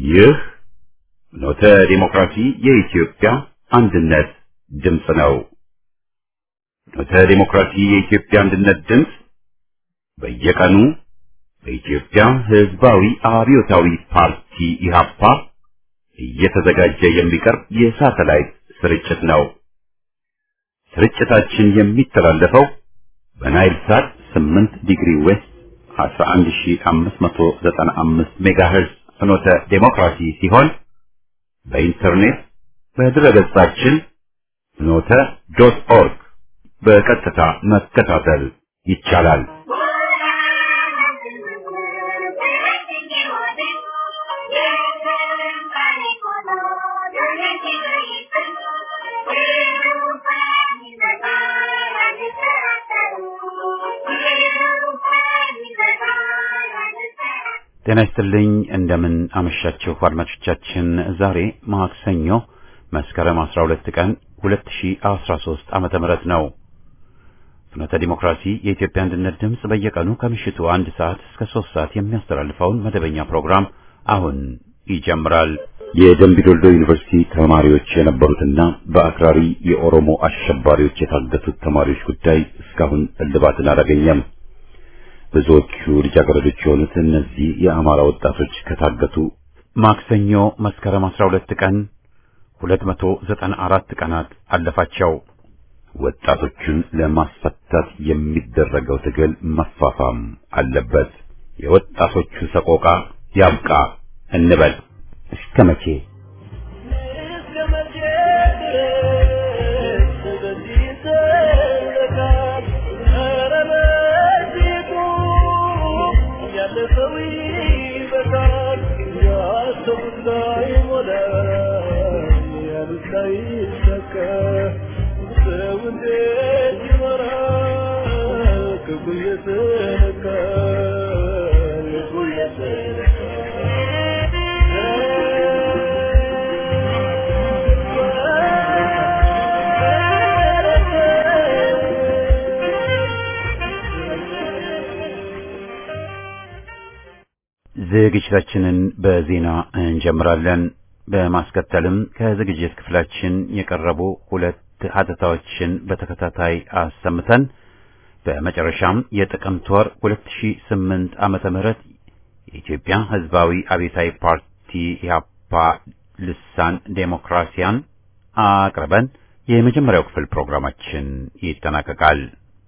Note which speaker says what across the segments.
Speaker 1: ይህ ኖተ ዲሞክራሲ የኢትዮጵያ አንድነት ድምፅ ነው። ኖተ ዲሞክራሲ የኢትዮጵያ አንድነት ድምፅ በየቀኑ በኢትዮጵያ ሕዝባዊ አብዮታዊ ፓርቲ ኢህአፓ እየተዘጋጀ የሚቀርብ የሳተላይት ስርጭት ነው። ስርጭታችን የሚተላለፈው በናይል ሳት 8 ዲግሪ ዌስት 11595 ሜጋሄርዝ ፍኖተ ዴሞክራሲ ሲሆን በኢንተርኔት በድረገጻችን ፍኖተ ዶት ኦርግ በቀጥታ መከታተል ይቻላል። ጤና ይስጥልኝ። እንደምን አመሻችሁ አድማጮቻችን። ዛሬ ማክሰኞ መስከረም 12 ቀን 2013 ዓመተ ምህረት ነው። ፍኖተ ዲሞክራሲ የኢትዮጵያ አንድነት ድምፅ በየቀኑ ከምሽቱ አንድ ሰዓት እስከ ሶስት ሰዓት የሚያስተላልፈውን መደበኛ ፕሮግራም አሁን ይጀምራል። የደምቢዶልዶ ዩኒቨርሲቲ ተማሪዎች የነበሩትና በአክራሪ የኦሮሞ አሸባሪዎች የታገቱት ተማሪዎች ጉዳይ እስካሁን እልባትን አላገኘም። ብዙዎቹ ልጃገረዶች የሆኑት እነዚህ የአማራ ወጣቶች ከታገቱ ማክሰኞ መስከረም 12 ቀን 294 ቀናት አለፋቸው። ወጣቶቹን ለማስፈታት የሚደረገው ትግል መፋፋም አለበት። የወጣቶቹ ሰቆቃ ያብቃ እንበል። እስከ መቼ? ዝግጅታችንን በዜና እንጀምራለን። በማስከተልም ከዝግጅት ክፍላችን የቀረቡ ሁለት ሀተታዎችን በተከታታይ አሰምተን በመጨረሻም የጥቅምት ወር 2008 ዓመተ ምህረት የኢትዮጵያ ሕዝባዊ አብዮታዊ ፓርቲ ኢህአፓ ልሳን ዴሞክራሲያን አቅርበን የመጀመሪያው ክፍል ፕሮግራማችን ይጠናቀቃል።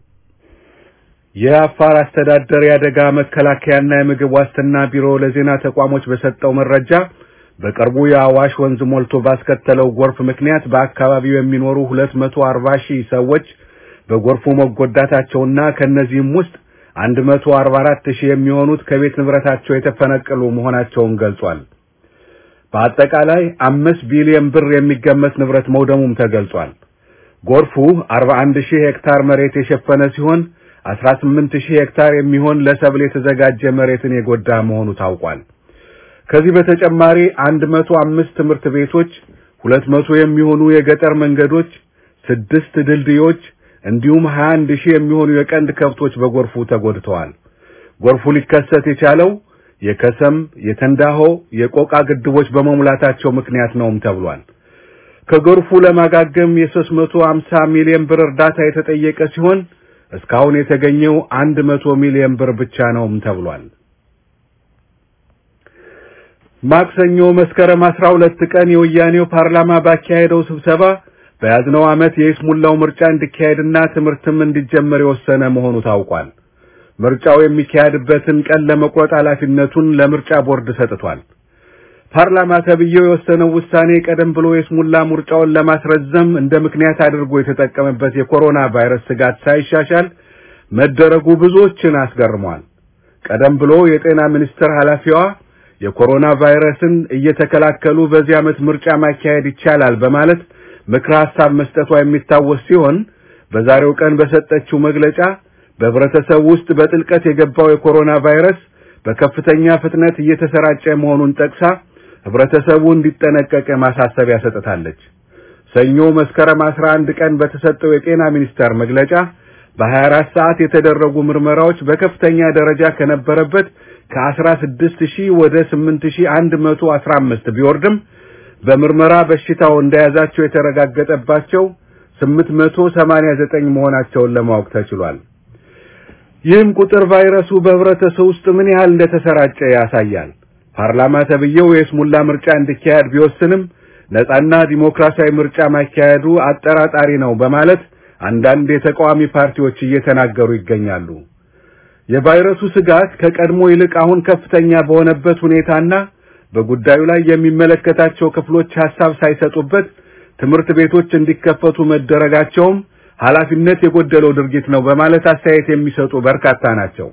Speaker 2: የአፋር አስተዳደር የአደጋ መከላከያና የምግብ ዋስትና ቢሮ ለዜና ተቋሞች በሰጠው መረጃ በቅርቡ የአዋሽ ወንዝ ሞልቶ ባስከተለው ጎርፍ ምክንያት በአካባቢው የሚኖሩ 240 ሺህ ሰዎች በጎርፉ መጎዳታቸውና ከነዚህም ውስጥ 144 ሺህ የሚሆኑት ከቤት ንብረታቸው የተፈነቀሉ መሆናቸውን ገልጿል። በአጠቃላይ አምስት ቢሊዮን ብር የሚገመት ንብረት መውደሙም ተገልጿል። ጎርፉ 41 ሺህ ሄክታር መሬት የሸፈነ ሲሆን 18 ሺህ ሄክታር የሚሆን ለሰብል የተዘጋጀ መሬትን የጎዳ መሆኑ ታውቋል። ከዚህ በተጨማሪ 105 ትምህርት ቤቶች፣ 200 የሚሆኑ የገጠር መንገዶች፣ ስድስት ድልድዮች እንዲሁም 21 ሺህ የሚሆኑ የቀንድ ከብቶች በጎርፉ ተጎድተዋል። ጎርፉ ሊከሰት የቻለው የከሰም፣ የተንዳሆ፣ የቆቃ ግድቦች በመሙላታቸው ምክንያት ነውም ተብሏል። ከጎርፉ ለማጋገም የ350 ሚሊዮን ብር እርዳታ የተጠየቀ ሲሆን እስካሁን የተገኘው 100 ሚሊዮን ብር ብቻ ነውም ተብሏል። ማክሰኞ መስከረም 12 ቀን የወያኔው ፓርላማ ባካሄደው ስብሰባ በያዝነው ዓመት የይስሙላው ምርጫ እንዲካሄድና ትምህርትም እንዲጀመር የወሰነ መሆኑ ታውቋል። ምርጫው የሚካሄድበትን ቀን ለመቁረጥ ኃላፊነቱን ለምርጫ ቦርድ ሰጥቷል። ፓርላማ ተብዬው የወሰነው ውሳኔ ቀደም ብሎ የይስሙላ ምርጫውን ለማስረዘም እንደ ምክንያት አድርጎ የተጠቀመበት የኮሮና ቫይረስ ስጋት ሳይሻሻል መደረጉ ብዙዎችን አስገርሟል። ቀደም ብሎ የጤና ሚኒስቴር ኃላፊዋ የኮሮና ቫይረስን እየተከላከሉ በዚህ ዓመት ምርጫ ማካሄድ ይቻላል በማለት ምክረ ሐሳብ መስጠቷ የሚታወስ ሲሆን በዛሬው ቀን በሰጠችው መግለጫ በህብረተሰብ ውስጥ በጥልቀት የገባው የኮሮና ቫይረስ በከፍተኛ ፍጥነት እየተሰራጨ መሆኑን ጠቅሳ ህብረተሰቡ እንዲጠነቀቅ ማሳሰቢያ ሰጥታለች። ሰኞ መስከረም 11 ቀን በተሰጠው የጤና ሚኒስቴር መግለጫ በ24 ሰዓት የተደረጉ ምርመራዎች በከፍተኛ ደረጃ ከነበረበት ከ16 ሺህ ወደ 8115 ቢወርድም በምርመራ በሽታው እንደያዛቸው የተረጋገጠባቸው 889 መሆናቸውን ለማወቅ ተችሏል። ይህም ቁጥር ቫይረሱ በህብረተሰቡ ውስጥ ምን ያህል እንደተሰራጨ ያሳያል። ፓርላማ ተብዬው የስሙላ ምርጫ እንዲካሄድ ቢወስንም ነጻና ዲሞክራሲያዊ ምርጫ ማካሄዱ አጠራጣሪ ነው በማለት አንዳንድ የተቃዋሚ ፓርቲዎች እየተናገሩ ይገኛሉ። የቫይረሱ ስጋት ከቀድሞ ይልቅ አሁን ከፍተኛ በሆነበት ሁኔታና በጉዳዩ ላይ የሚመለከታቸው ክፍሎች ሐሳብ ሳይሰጡበት ትምህርት ቤቶች እንዲከፈቱ መደረጋቸውም ኃላፊነት የጎደለው ድርጊት ነው በማለት አስተያየት የሚሰጡ በርካታ ናቸው።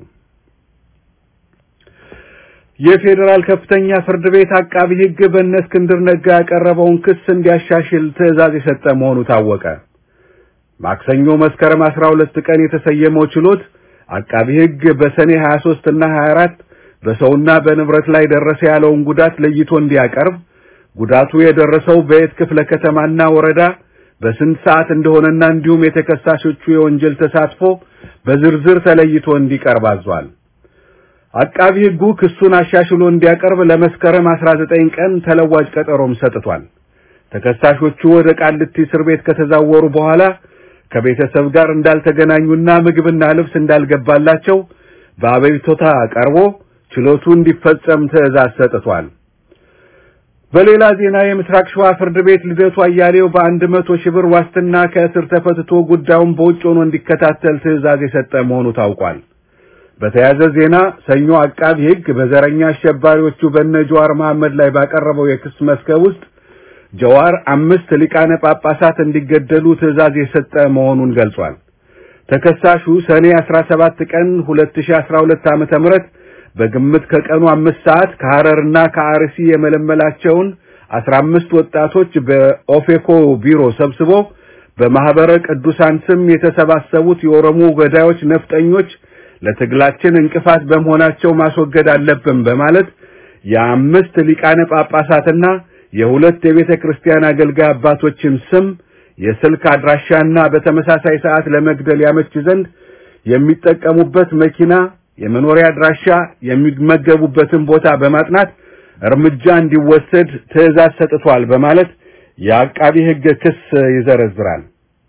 Speaker 2: የፌዴራል ከፍተኛ ፍርድ ቤት አቃቢ ሕግ በእነ እስክንድር ነጋ ያቀረበውን ክስ እንዲያሻሽል ትዕዛዝ የሰጠ መሆኑ ታወቀ። ማክሰኞ መስከረም 12 ቀን የተሰየመው ችሎት አቃቢ ሕግ በሰኔ 23 እና 24 በሰውና በንብረት ላይ ደረሰ ያለውን ጉዳት ለይቶ እንዲያቀርብ፣ ጉዳቱ የደረሰው በየት ክፍለ ከተማና ወረዳ በስንት ሰዓት እንደሆነና እንዲሁም የተከሳሾቹ የወንጀል ተሳትፎ በዝርዝር ተለይቶ እንዲቀርብ አዟል። አቃቢ ሕጉ ክሱን አሻሽሎ እንዲያቀርብ ለመስከረም 19 ቀን ተለዋጭ ቀጠሮም ሰጥቷል። ተከሳሾቹ ወደ ቃሊቲ እስር ቤት ከተዛወሩ በኋላ ከቤተሰብ ጋር እንዳልተገናኙና ምግብና ልብስ እንዳልገባላቸው በአቤቱታ ቀርቦ ችሎቱ እንዲፈጸም ትዕዛዝ ሰጥቷል። በሌላ ዜና የምስራቅ ሸዋ ፍርድ ቤት ልደቱ አያሌው በአንድ መቶ ሺህ ብር ዋስትና ከእስር ተፈትቶ ጉዳዩን በውጭ ሆኖ እንዲከታተል ትዕዛዝ የሰጠ መሆኑ ታውቋል። በተያያዘ ዜና ሰኞ አቃቢ ሕግ በዘረኛ አሸባሪዎቹ በነ ጀዋር መሐመድ ላይ ባቀረበው የክስ መዝገብ ውስጥ ጀዋር አምስት ሊቃነ ጳጳሳት እንዲገደሉ ትዕዛዝ የሰጠ መሆኑን ገልጿል። ተከሳሹ ሰኔ 17 ቀን 2012 ዓመተ ምህረት በግምት ከቀኑ አምስት ሰዓት ከሐረርና ከአርሲ የመለመላቸውን 15 ወጣቶች በኦፌኮ ቢሮ ሰብስቦ በማህበረ ቅዱሳን ስም የተሰባሰቡት የኦሮሞ ገዳዮች ነፍጠኞች ለትግላችን እንቅፋት በመሆናቸው ማስወገድ አለብን በማለት የአምስት ሊቃነ ጳጳሳትና የሁለት የቤተ ክርስቲያን አገልጋይ አባቶችን ስም የስልክ አድራሻና በተመሳሳይ ሰዓት ለመግደል ያመች ዘንድ የሚጠቀሙበት መኪና፣ የመኖሪያ አድራሻ፣ የሚመገቡበትን ቦታ በማጥናት እርምጃ እንዲወሰድ ትዕዛዝ ሰጥቷል በማለት የአቃቢ ሕግ ክስ ይዘረዝራል።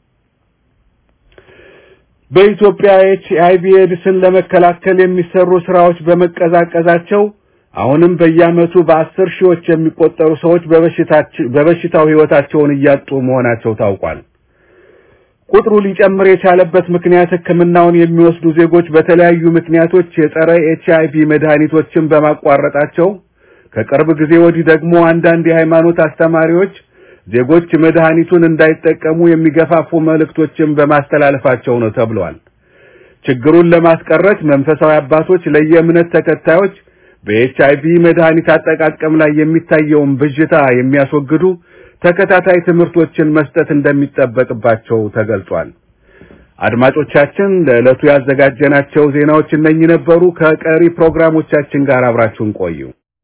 Speaker 2: በኢትዮጵያ ኤች አይቪ ኤድስን ለመከላከል የሚሰሩ ስራዎች በመቀዛቀዛቸው አሁንም በየዓመቱ በአስር ሺዎች የሚቆጠሩ ሰዎች በበሽታው ሕይወታቸውን እያጡ መሆናቸው ታውቋል። ቁጥሩ ሊጨምር የቻለበት ምክንያት ሕክምናውን የሚወስዱ ዜጎች በተለያዩ ምክንያቶች የጸረ ኤች አይቪ መድኃኒቶችን በማቋረጣቸው፣ ከቅርብ ጊዜ ወዲህ ደግሞ አንዳንድ የሃይማኖት አስተማሪዎች ዜጎች መድኃኒቱን እንዳይጠቀሙ የሚገፋፉ መልእክቶችን በማስተላለፋቸው ነው ተብሏል። ችግሩን ለማስቀረት መንፈሳዊ አባቶች ለየእምነት ተከታዮች በኤች አይቪ መድኃኒት አጠቃቀም ላይ የሚታየውን ብዥታ የሚያስወግዱ ተከታታይ ትምህርቶችን መስጠት እንደሚጠበቅባቸው ተገልጿል። አድማጮቻችን ለዕለቱ ያዘጋጀናቸው ዜናዎች እነኚህ ነበሩ። ከቀሪ ፕሮግራሞቻችን ጋር አብራችሁን ቆዩ።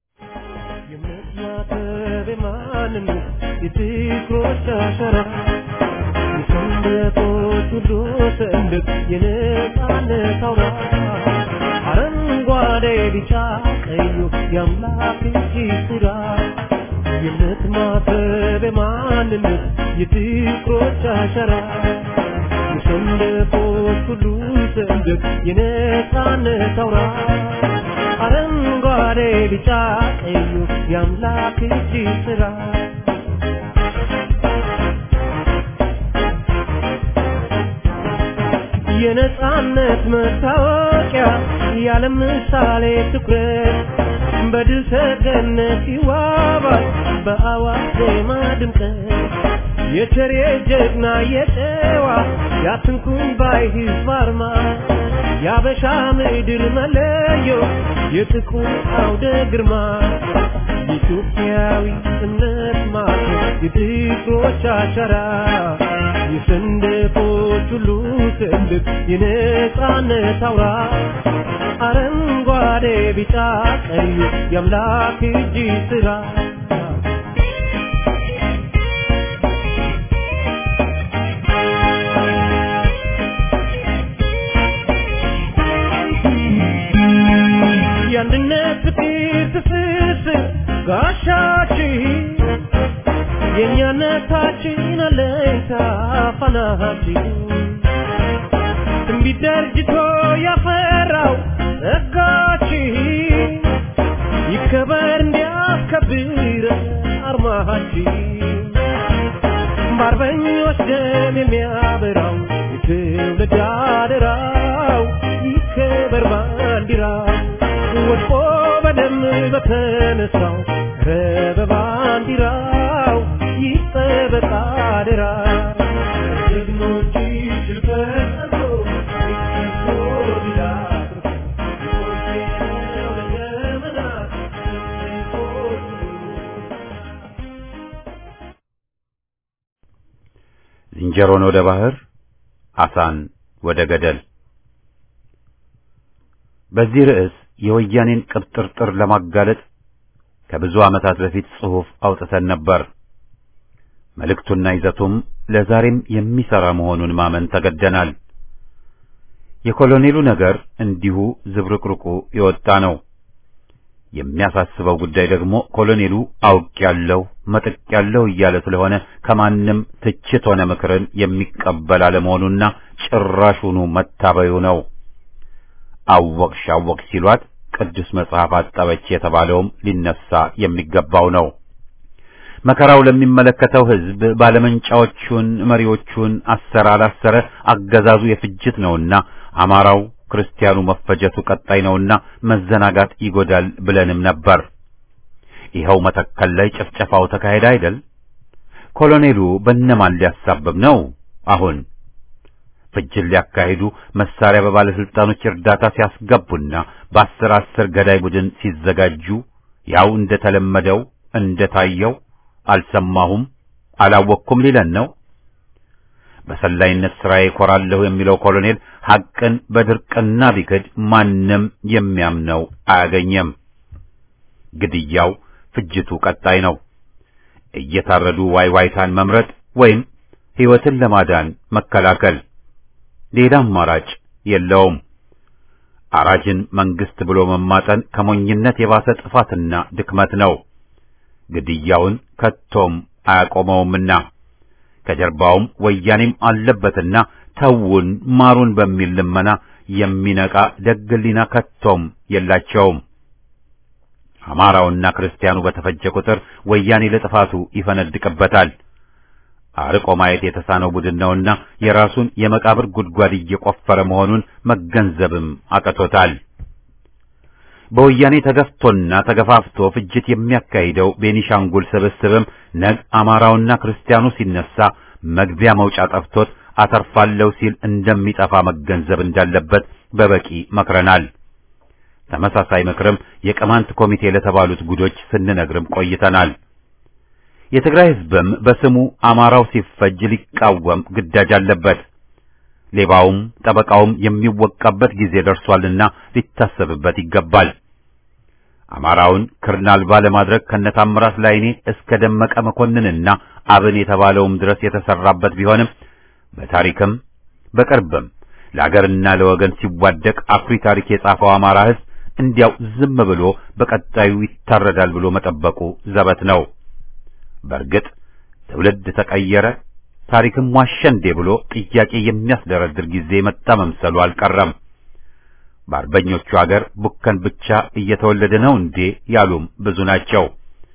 Speaker 3: የፍቅሮች አሸራ የሰንደቆች ሁሉ ሰንደቅ የነጻነት አውራ አረንጓዴ፣ ቢጫ፣ ቀዩ የአምላክ እጅ ስራ የእምነት ማተብ የማንነት የፍቅሮች አሸራ የሰንደቆች ሁሉ ሰንደቅ የነጻነት አውራ አረንጓዴ፣ ቢጫ፣ ቀዩ የአምላክ እጅ ስራ የነጻነት መታወቂያ ያለ ምሳሌ ትኩረት በድል ሰገነት ይዋባል በአዋጅ ዜማ ድምቀት የቸሬ ጀግና የጨዋ ያትንኩን ባይ ህዝብ አርማ የአበሻ ምድር መለዮ የጥቁር አውደ ግርማ ኢትዮጵያዊ እምነት ማለት የፍቅሮች አሻራ የሰንደቆች ሁሉ ሰንደቅ የነጻነት አውራ አረንጓዴ፣ ቢጫ፣ ቀዩ የአምላክ እጅ ስራ የአንድነት ጋሻችን የእኛነታችን አለኝታ ፋናችን ትንቢት ደርጅቶ ያፈራው ጸጋችን ይከበር እንዲያስከብር አርማችን በአርበኞች ደም የሚያበራው የትውልድ አደራው ይከበር ባንዲራው ወድቆ በደም በተነሳው ረበ ባንዲራው ይጠበቅ አደራው ጀግኖች ሽልፈቶ
Speaker 1: ዝንጀሮን ወደ ባህር አሳን ወደ ገደል። በዚህ ርዕስ የወያኔን ቅብጥርጥር ለማጋለጥ ከብዙ ዓመታት በፊት ጽሑፍ አውጥተን ነበር። መልእክቱና ይዘቱም ለዛሬም የሚሰራ መሆኑን ማመን ተገደናል። የኮሎኔሉ ነገር እንዲሁ ዝብርቅርቁ የወጣ ነው። የሚያሳስበው ጉዳይ ደግሞ ኮሎኔሉ አውቄያለሁ፣ መጥቄያለሁ እያለ ስለሆነ ከማንም ትችት ሆነ ምክርን የሚቀበል አለመሆኑና ጭራሹኑ መታበዩ ነው። አወቅሽ አወቅሽ ሲሏት ቅዱስ መጽሐፍ አጠበች የተባለውም ሊነሳ የሚገባው ነው። መከራው ለሚመለከተው ሕዝብ ባለመንጫዎቹን መሪዎቹን አሰረ አላሰረ አገዛዙ የፍጅት ነውና አማራው ክርስቲያኑ መፈጀቱ ቀጣይ ነውና መዘናጋት ይጎዳል ብለንም ነበር። ይኸው መተከል ላይ ጭፍጨፋው ተካሄደ አይደል? ኮሎኔሉ በነማን ሊያሳብብ ነው? አሁን ፍጅት ሊያካሂዱ መሳሪያ በባለስልጣኖች እርዳታ ሲያስገቡና በአስር አስር ገዳይ ቡድን ሲዘጋጁ ያው እንደተለመደው እንደታየው አልሰማሁም አላወቅኩም ሊለን ነው። በሰላይነት ስራዬ እኮራለሁ የሚለው ኮሎኔል ሐቅን በድርቅና ቢክድ ማንም የሚያምነው አያገኘም። ግድያው፣ ፍጅቱ ቀጣይ ነው። እየታረዱ ዋይዋይታን መምረጥ ወይም ሕይወትን ለማዳን መከላከል ሌላ አማራጭ የለውም። አራጅን መንግስት ብሎ መማጠን ከሞኝነት የባሰ ጥፋትና ድክመት ነው። ግድያውን ከቶም አያቆመውምና ከጀርባውም ወያኔም አለበትና ተውን ማሩን በሚል ልመና የሚነቃ ደግ ሕሊና ከቶም የላቸውም። አማራውና ክርስቲያኑ በተፈጀ ቁጥር ወያኔ ለጥፋቱ ይፈነድቅበታል። አርቆ ማየት የተሳነው ቡድን ነውና የራሱን የመቃብር ጉድጓድ እየቆፈረ መሆኑን መገንዘብም አቅቶታል። በወያኔ ተገፍቶና ተገፋፍቶ ፍጅት የሚያካሂደው ቤኒሻንጉል ስብስብም ነግ አማራውና ክርስቲያኑ ሲነሳ መግቢያ መውጫ ጠፍቶት አተርፋለሁ ሲል እንደሚጠፋ መገንዘብ እንዳለበት በበቂ መክረናል። ተመሳሳይ ምክርም የቅማንት ኮሚቴ ለተባሉት ጉዶች ስንነግርም ቆይተናል። የትግራይ ሕዝብም በስሙ አማራው ሲፈጅ ሊቃወም ግዳጅ አለበት። ሌባውም ጠበቃውም የሚወቃበት ጊዜ ደርሷልና ሊታሰብበት ይገባል። አማራውን ክርን አልባ ለማድረግ ከነታምራት ላይኔ እስከ ደመቀ መኮንንና አብን የተባለውም ድረስ የተሰራበት ቢሆንም በታሪክም በቅርብም ለአገርና ለወገን ሲዋደቅ አኩሪ ታሪክ የጻፈው አማራ ሕዝብ እንዲያው ዝም ብሎ በቀጣዩ ይታረዳል ብሎ መጠበቁ ዘበት ነው። በእርግጥ ትውልድ ተቀየረ፣ ታሪክም ዋሸ እንዴ ብሎ ጥያቄ የሚያስደረድር ጊዜ መጣ መምሰሉ አልቀረም። በአርበኞቹ አገር ቡከን ብቻ እየተወለደ ነው እንዴ ያሉም ብዙ ናቸው።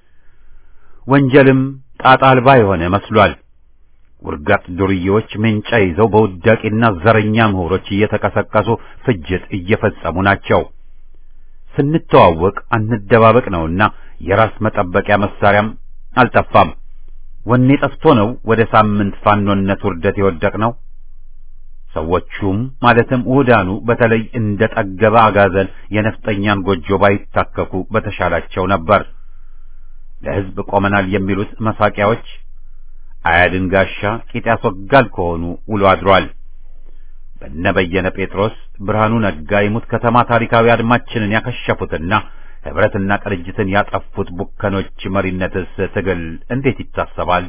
Speaker 1: ወንጀልም ጣጣ አልባ የሆነ መስሏል። ውርጋጥ ዱርዬዎች ሜንጫ ይዘው በውዳቂና ዘረኛ ምሁሮች እየተቀሰቀሱ ፍጅት እየፈጸሙ ናቸው። ስንተዋወቅ አንደባበቅ ነውና የራስ መጠበቂያ መሳሪያም አልጠፋም። ወኔ ጠፍቶ ነው ወደ ሳምንት ፋኖነት ውርደት የወደቅ ነው። ሰዎቹም ማለትም ውዳኑ በተለይ እንደ ጠገበ አጋዘን የነፍጠኛን ጎጆ ባይታከኩ በተሻላቸው ነበር። ለሕዝብ ቆመናል የሚሉት መሳቂያዎች አያድን ጋሻ ቂጥ ያስወጋል ከሆኑ ውሎ አድሯል። በነ በየነ ጴጥሮስ፣ ብርሃኑ ነጋ የሙት ከተማ ታሪካዊ አድማችንን ያከሸፉትና ህብረትና ቅንጅትን ያጠፉት ቡከኖች መሪነትስ ትግል እንዴት ይታሰባል?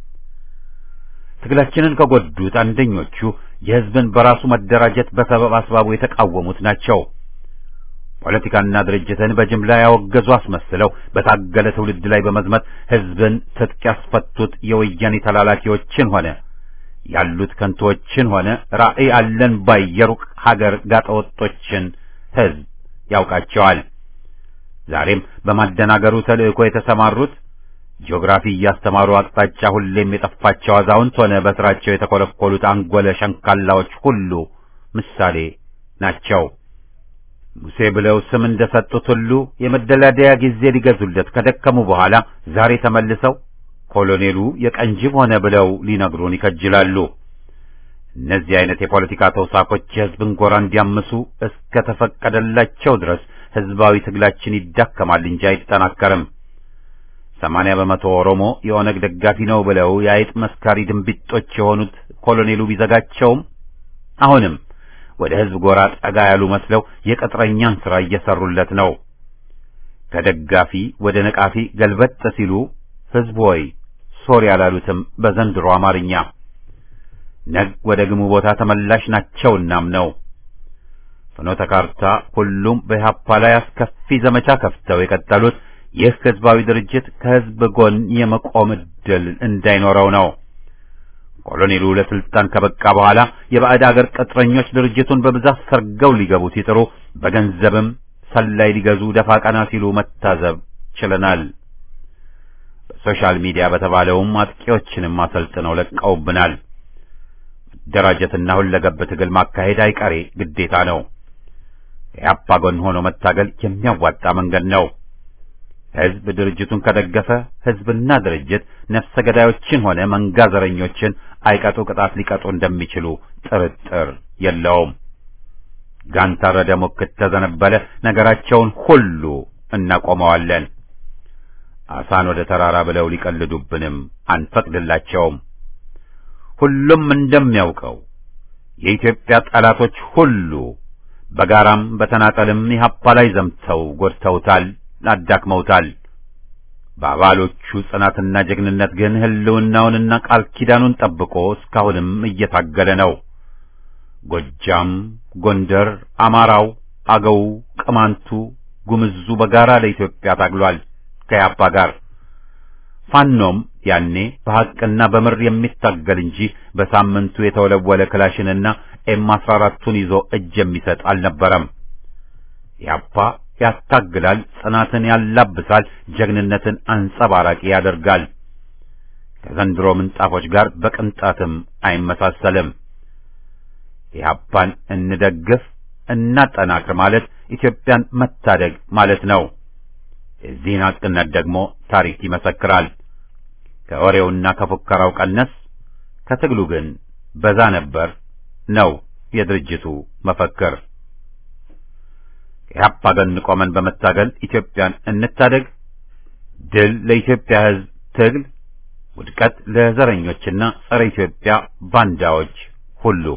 Speaker 1: ትግላችንን ከጎዱት አንደኞቹ የህዝብን በራሱ መደራጀት በሰበብ አስባቡ የተቃወሙት ናቸው። ፖለቲካና ድርጅትን በጅምላ ያወገዙ አስመስለው በታገለ ትውልድ ላይ በመዝመት ህዝብን ትጥቅ ያስፈቱት የወያኔ ተላላኪዎችን ሆነ ያሉት ከንቶችን ሆነ ራዕይ አለን ባይ የሩቅ ሀገር ጋጠወጦችን ህዝብ ያውቃቸዋል። ዛሬም በማደናገሩ ተልእኮ የተሰማሩት ጂኦግራፊ እያስተማሩ አቅጣጫ ሁሌም የጠፋቸው አዛውንት ሆነ በስራቸው የተኮለኮሉት አንጎለ ሸንካላዎች ሁሉ ምሳሌ ናቸው። ሙሴ ብለው ስም እንደሰጡት ሁሉ የመደላደያ ጊዜ ሊገዙለት ከደከሙ በኋላ ዛሬ ተመልሰው ኮሎኔሉ የቀንጅብ ሆነ ብለው ሊነግሩን ይከጅላሉ። እነዚህ አይነት የፖለቲካ ተውሳኮች የህዝብን ጎራ እንዲያምሱ እስከ ተፈቀደላቸው ድረስ ህዝባዊ ትግላችን ይዳከማል እንጂ አይጠናከርም። ሰማንያ በመቶ ኦሮሞ የኦነግ ደጋፊ ነው ብለው የአይጥ መስካሪ ድንቢጦች የሆኑት ኮሎኔሉ ቢዘጋቸውም አሁንም ወደ ህዝብ ጎራ ጠጋ ያሉ መስለው የቅጥረኛን ሥራ እየሰሩለት ነው። ከደጋፊ ወደ ነቃፊ ገልበጥ ሲሉ ህዝብ ሆይ ሶሪ ያላሉትም በዘንድሮ አማርኛ ነግ ወደ ግሙ ቦታ ተመላሽ ናቸውናም ነው። ፍኖተ ካርታ ሁሉም በኢህአፓ ላይ አስከፊ ዘመቻ ከፍተው የቀጠሉት ይህ ህዝባዊ ድርጅት ከህዝብ ጎን የመቆም ዕድል እንዳይኖረው ነው። ኮሎኔሉ ለስልጣን ከበቃ በኋላ የባዕድ አገር ቅጥረኞች ድርጅቱን በብዛት ሰርገው ሊገቡ ሲጥሩ በገንዘብም ሰላይ ሊገዙ ደፋ ቀና ሲሉ መታዘብ ችለናል። በሶሻል ሚዲያ በተባለውም አጥቂዎችንም አሰልጥነው ለቀውብናል። መደራጀትና ሁለገብ ትግል ማካሄድ አይቀሬ ግዴታ ነው። የአፓ ጎን ሆኖ መታገል የሚያዋጣ መንገድ ነው። ህዝብ ድርጅቱን ከደገፈ ህዝብና ድርጅት ነፍሰ ገዳዮችን ሆነ መንጋ ዘረኞችን አይቀጡ ቅጣት ሊቀጡ እንደሚችሉ ጥርጥር የለውም። ጋንታረደ ሙክት ተዘነበለ ነገራቸውን ሁሉ እናቆመዋለን። አሳን ወደ ተራራ ብለው ሊቀልዱብንም አንፈቅድላቸውም። ሁሉም እንደሚያውቀው የኢትዮጵያ ጠላቶች ሁሉ በጋራም በተናጠልም ኢህአፓ ላይ ዘምተው ጎድተውታል፣ አዳክመውታል። በአባሎቹ ጽናትና ጀግንነት ግን ህልውናውንና ቃል ኪዳኑን ጠብቆ እስካሁንም እየታገለ ነው። ጎጃም፣ ጎንደር፣ አማራው፣ አገው፣ ቅማንቱ፣ ጉምዙ በጋራ ለኢትዮጵያ ታግሏል ከያፓ ጋር። ፋኖም ያኔ በሐቅና በምር የሚታገል እንጂ በሳምንቱ የተወለወለ ክላሽንና ኤም አስራ አራቱን ይዞ እጅ የሚሰጥ አልነበረም። ያፓ ያታግላል፣ ጽናትን ያላብሳል፣ ጀግንነትን አንጸባራቂ ያደርጋል። ከዘንድሮ ምንጣፎች ጋር በቅንጣትም አይመሳሰልም። ኢህአፓን እንደግፍ እናጠናክር ማለት ኢትዮጵያን መታደግ ማለት ነው። የዚህን ሐቅነት ደግሞ ታሪክ ይመሰክራል። ከወሬውና ከፉከራው ቀነስ፣ ከትግሉ ግን በዛ ነበር ነው የድርጅቱ መፈክር። ከኢህአፓ ጎን ቆመን በመታገል ኢትዮጵያን እንታደግ። ድል ለኢትዮጵያ ሕዝብ ትግል፣ ውድቀት ለዘረኞችና ጸረ ኢትዮጵያ ባንዳዎች ሁሉ።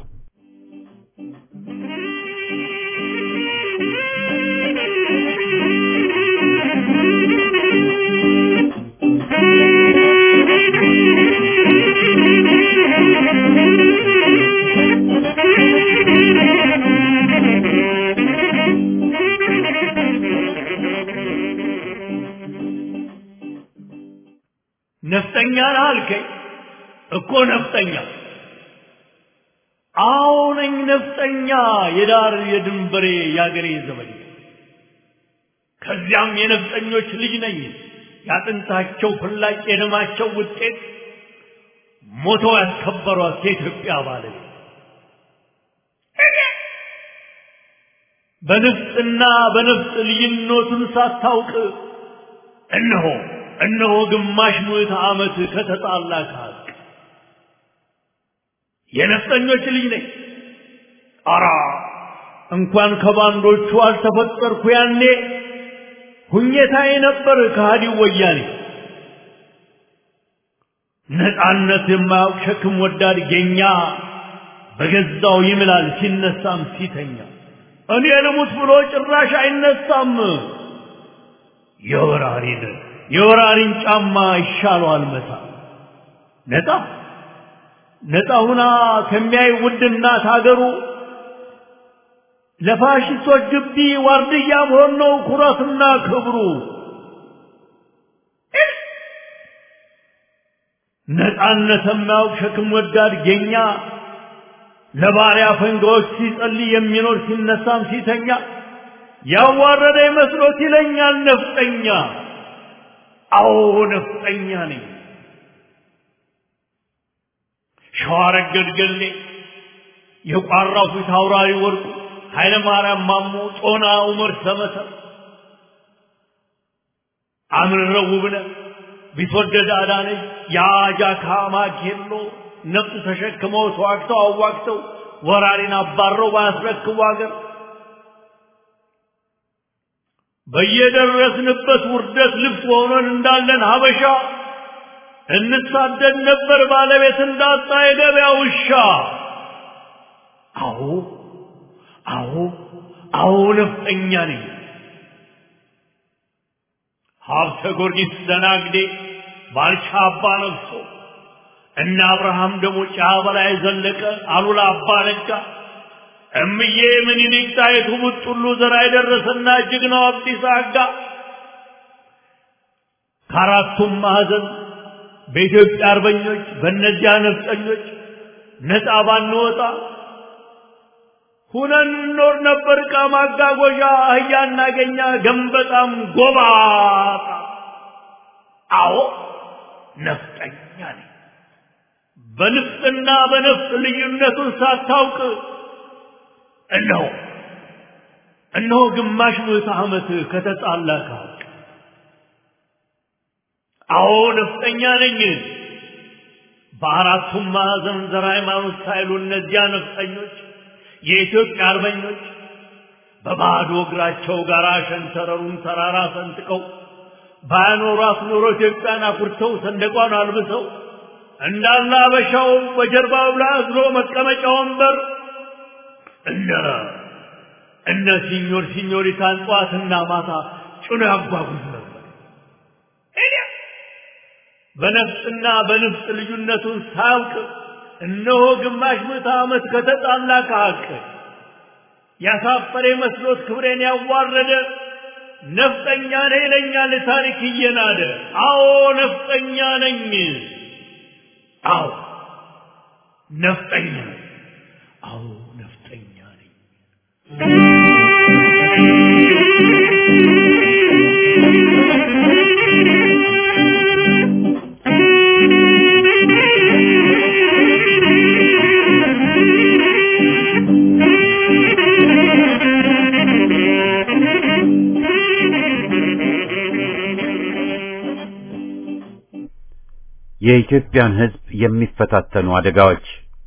Speaker 4: ነፍጠኛ ነህ አልከኝ እኮ ነፍጠኛ አዎ ነኝ ነፍጠኛ የዳር የድንበሬ የአገሬ ዘመድ ከዚያም የነፍጠኞች ልጅ ነኝ ያጥንታቸው ፍላጭ የደማቸው ውጤት ሞተው ያስከበሯት የኢትዮጵያ ባለቤት በንፍጥና በነፍጥ ልዩነቱን ሳታውቅ እነሆ እነሆ ግማሽ ምዕተ ዓመት ከተጣላ ከሀቅ የነፍጠኞች ልጅ ነኝ። አራ እንኳን ከባንዶቹ አልተፈጠርኩ ያኔ ሁኘታዬ ነበር ከሃዲው ወያኔ። ነፃነት የማያውቅ ሸክም ወዳድ ጌኛ በገዛው ይምላል ሲነሳም ሲተኛ እኔ ልሙት ብሎ ጭራሽ አይነሳም። የወራሪን የወራሪን ጫማ ይሻለዋል መታ ነፃ ነፃ ሁና ከሚያይ ውድ እናት ሀገሩ ለፋሽስቶች ግቢ ዋርድያ መሆን ነው ኩራትና ክብሩ። ነፃነት የማያውቅ ሸክም ወዳድ ጌኛ ለባሪያ ፈንጋዎች ሲጸልይ የሚኖር ሲነሳም ሲተኛ ያዋረደ መስሎት ይለኛል ነፍጠኛ። አዎ ነፍጠኛ ነኝ። ሸዋረገድ ገሌ የቋራው ፊት አውራሪ ወርቁ ኃይለ ማርያም ማሞ ጦና ዑመር ሰመሰር አምረው ውብነህ ቢትወደድ አዳነች የአጃካ ማኬሎ ነፍጥ ተሸክመው ተዋግተው አዋግተው ወራሪን አባረው ባያስረክቡ አገር በየደረስንበት ውርደት ልብስ ሆነን እንዳለን ሀበሻ እንሳደድ ነበር ባለቤት እንዳጣ የገበያ ውሻ። አዎ አዎ አዎ ነፍጠኛ ነኝ። ሀብተ ጊዮርጊስ ደናግዴ ባልቻ አባ ነግሶ እነ አብርሃም ደግሞ ጫ በላይ ዘለቀ አሉላ አባ ነጋ እምዬ ምኒልክ ጣይቱ ቡጥሉ ዘራ የደረሰና ጀግናው አብዲሳ አጋ ከአራቱም ማዕዘን በኢትዮጵያ አርበኞች በእነዚያ ነፍጠኞች ነፃ ባንወጣ ሁነን እንኖር ነበር። ዕቃ ማጓጓዣ አህያ እናገኛ ገንበጣም ጎባጣ። አዎ ነፍጠኛ ነኝ። በንፍጥና በነፍጥ ልዩነቱን ሳታውቅ እነሆ እነሆ ግማሽ ምዕተ ዓመት ከተጣላ ከሀቅ አዎ ነፍጠኛ ነኝ። በአራቱም ማዕዘን ዘር ሃይማኖት ሳይሉ እነዚያ ነፍጠኞች የኢትዮጵያ አርበኞች በባዶ እግራቸው ጋር ሸንተረሩን ተራራ ሰንጥቀው ባያኖሯት ኖሮ ኢትዮጵያን አኩርተው ሰንደቋን አልብሰው እንዳለ አበሻው በጀርባው ላይ አዝሎ መቀመጫ ወንበር እነ እነ ሲኞር ሲኞሪታን ጠዋትና ማታ ጭኖ ያጓጉዝ ነበር። በነፍጥና በንፍጥ ልዩነቱን ሳያውቅ እነሆ ግማሽ ምዕተ ዓመት ከተጣላ ከሀቅ ያሳፈረ መስሎት ክብሬን ያዋረደ ነፍጠኛ ነኝ ይለኛል ታሪክ እየናደ። አዎ ነፍጠኛ ነኝ። አዎ ነፍጠኛ ነኝ። አዎ ነፍጠኛ ነኝ።
Speaker 1: የኢትዮጵያን ሕዝብ የሚፈታተኑ አደጋዎች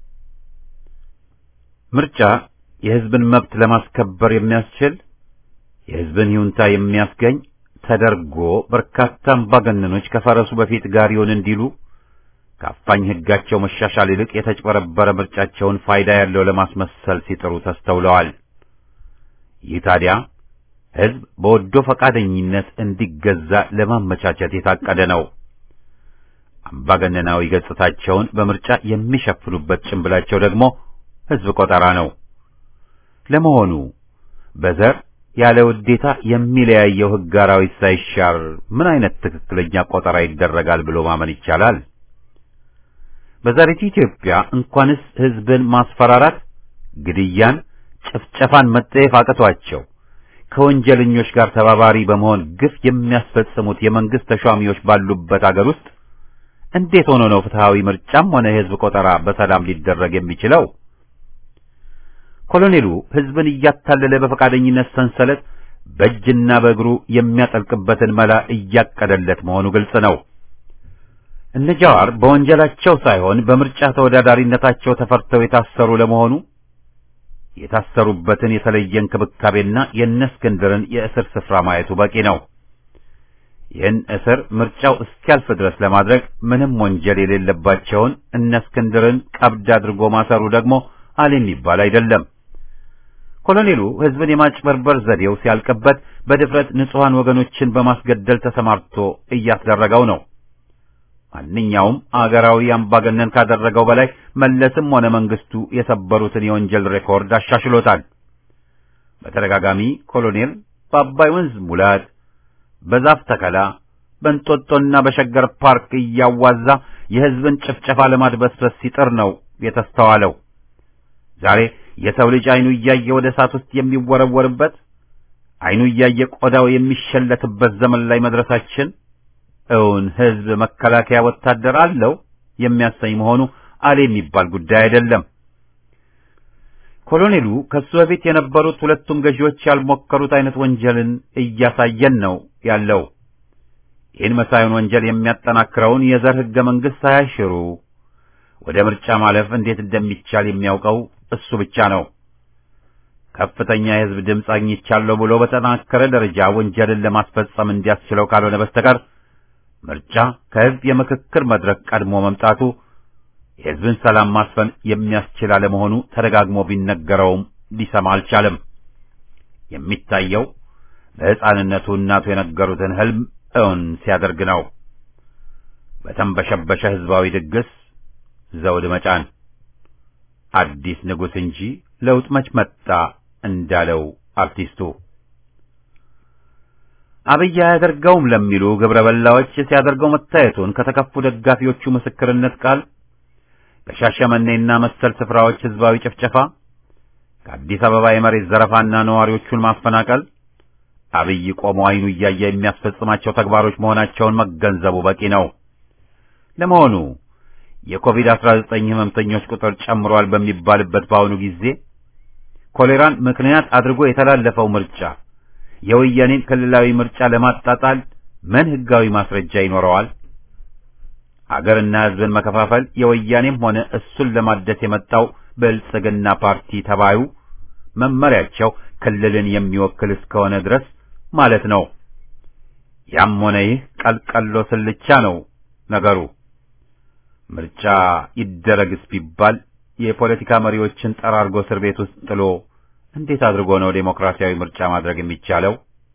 Speaker 1: ምርጫ የሕዝብን መብት ለማስከበር የሚያስችል የሕዝብን ይሁንታ የሚያስገኝ ተደርጎ በርካታ አምባገነኖች ከፈረሱ በፊት ጋሪውን እንዲሉ ከአፋኝ ሕጋቸው መሻሻል ይልቅ የተጭበረበረ ምርጫቸውን ፋይዳ ያለው ለማስመሰል ሲጥሩ ተስተውለዋል። ይህ ታዲያ ሕዝብ በወዶ ፈቃደኝነት እንዲገዛ ለማመቻቸት የታቀደ ነው። አምባገነናዊ ገጽታቸውን በምርጫ የሚሸፍኑበት ጭንብላቸው ደግሞ ሕዝብ ቆጠራ ነው። ለመሆኑ በዘር ያለ ውዴታ የሚለያየው ሕግ አራዊት ሳይሻር ምን አይነት ትክክለኛ ቆጠራ ይደረጋል ብሎ ማመን ይቻላል? በዛሬቱ ኢትዮጵያ እንኳንስ ሕዝብን ማስፈራራት፣ ግድያን፣ ጭፍጨፋን መጠየፍ አቅቷቸው ከወንጀለኞች ጋር ተባባሪ በመሆን ግፍ የሚያስፈጽሙት የመንግስት ተሿሚዎች ባሉበት አገር ውስጥ እንዴት ሆኖ ነው ፍትሃዊ ምርጫም ሆነ የሕዝብ ቆጠራ በሰላም ሊደረግ የሚችለው? ኮሎኔሉ ሕዝብን እያታለለ በፈቃደኝነት ሰንሰለት በእጅና በእግሩ የሚያጠልቅበትን መላ እያቀደለት መሆኑ ግልጽ ነው። እነ ጃዋር በወንጀላቸው ሳይሆን በምርጫ ተወዳዳሪነታቸው ተፈርተው የታሰሩ ለመሆኑ የታሰሩበትን የተለየ እንክብካቤና የእነ እስክንድርን የእስር ስፍራ ማየቱ በቂ ነው። ይህን እስር ምርጫው እስኪያልፍ ድረስ ለማድረግ ምንም ወንጀል የሌለባቸውን እነ እስክንድርን ቀብድ አድርጎ ማሰሩ ደግሞ አለ የሚባል አይደለም። ኮሎኔሉ ሕዝብን የማጭበርበር ዘዴው ሲያልቅበት በድፍረት ንጹሐን ወገኖችን በማስገደል ተሰማርቶ እያስደረገው ነው። ማንኛውም አገራዊ አምባገነን ካደረገው በላይ መለስም ሆነ መንግስቱ የሰበሩትን የወንጀል ሬኮርድ አሻሽሎታል። በተደጋጋሚ ኮሎኔል በአባይ ወንዝ ሙላት፣ በዛፍ ተከላ፣ በእንጦጦና በሸገር ፓርክ እያዋዛ የሕዝብን ጭፍጨፋ ለማድበስበስ ሲጥር ነው የተስተዋለው። ዛሬ የሰው ልጅ አይኑ እያየ ወደ እሳት ውስጥ የሚወረወርበት አይኑ እያየ ቆዳው የሚሸለትበት ዘመን ላይ መድረሳችን እውን ሕዝብ መከላከያ ወታደር አለው የሚያሰኝ መሆኑ አለ የሚባል ጉዳይ አይደለም። ኮሎኔሉ ከሱ በፊት የነበሩት ሁለቱም ገዢዎች ያልሞከሩት አይነት ወንጀልን እያሳየን ነው ያለው። ይህን መሳዩን ወንጀል የሚያጠናክረውን የዘር ሕገ መንግሥት ሳያሽሩ ወደ ምርጫ ማለፍ እንዴት እንደሚቻል የሚያውቀው እሱ ብቻ ነው። ከፍተኛ የሕዝብ ድምፅ አግኝቻለሁ ብሎ በተጠናከረ ደረጃ ወንጀልን ለማስፈጸም እንዲያስችለው ካልሆነ በስተቀር ምርጫ ከሕዝብ የምክክር መድረክ ቀድሞ መምጣቱ የሕዝብን ሰላም ማስፈን የሚያስችል አለመሆኑ ተደጋግሞ ቢነገረውም ሊሰማ አልቻለም። የሚታየው በሕፃንነቱ እናቱ የነገሩትን ሕልም እውን ሲያደርግ ነው። በተንበሸበሸ ሕዝባዊ ድግስ ዘውድ መጫን አዲስ ንጉሥ እንጂ ለውጥ መች መጣ እንዳለው አርቲስቱ አብይ አያደርገውም ለሚሉ ግብረ በላዎች ሲያደርገው መታየቱን ከተከፉ ደጋፊዎቹ ምስክርነት ቃል ከሻሸመኔና መሰል ስፍራዎች ሕዝባዊ ጭፍጨፋ፣ ከአዲስ አበባ የመሬት ዘረፋና ነዋሪዎቹን ማፈናቀል አብይ ቆሞ አይኑ እያየ የሚያስፈጽማቸው ተግባሮች መሆናቸውን መገንዘቡ በቂ ነው። ለመሆኑ የኮቪድ-19 ህመምተኞች ቁጥር ጨምሯል በሚባልበት በአሁኑ ጊዜ ኮሌራን ምክንያት አድርጎ የተላለፈው ምርጫ የወያኔን ክልላዊ ምርጫ ለማጣጣል ምን ህጋዊ ማስረጃ ይኖረዋል? አገርና ህዝብን መከፋፈል የወያኔም ሆነ እሱን ለማደስ የመጣው ብልጽግና ፓርቲ ተባዩ መመሪያቸው ክልልን የሚወክል እስከሆነ ድረስ ማለት ነው። ያም ሆነ ይህ ቀልቀሎ ስልቻ ነው ነገሩ። ምርጫ ይደረግስ ቢባል የፖለቲካ መሪዎችን ጠራርጎ እስር ቤት ውስጥ ጥሎ እንዴት አድርጎ ነው ዴሞክራሲያዊ ምርጫ ማድረግ የሚቻለው?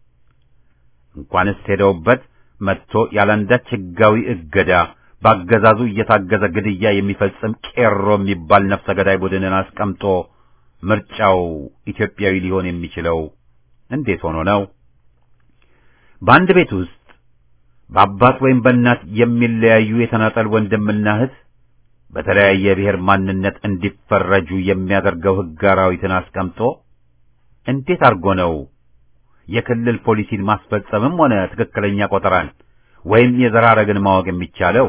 Speaker 1: እንኳንስ ሄደውበት መጥቶ ያለአንዳች ህጋዊ እገዳ በአገዛዙ እየታገዘ ግድያ የሚፈጽም ቄሮ የሚባል ነፍሰ ገዳይ ቡድንን አስቀምጦ ምርጫው ኢትዮጵያዊ ሊሆን የሚችለው እንዴት ሆኖ ነው? በአንድ ቤት ውስጥ በአባት ወይም በእናት የሚለያዩ የተናጠል ወንድምና እህት በተለያየ ብሔር ማንነት እንዲፈረጁ የሚያደርገው ህግ አራዊትን አስቀምጦ እንዴት አድርጎ ነው የክልል ፖሊሲን ማስፈጸምም ሆነ ትክክለኛ ቆጠራን ወይም የዘር ሐረግን ማወቅ የሚቻለው?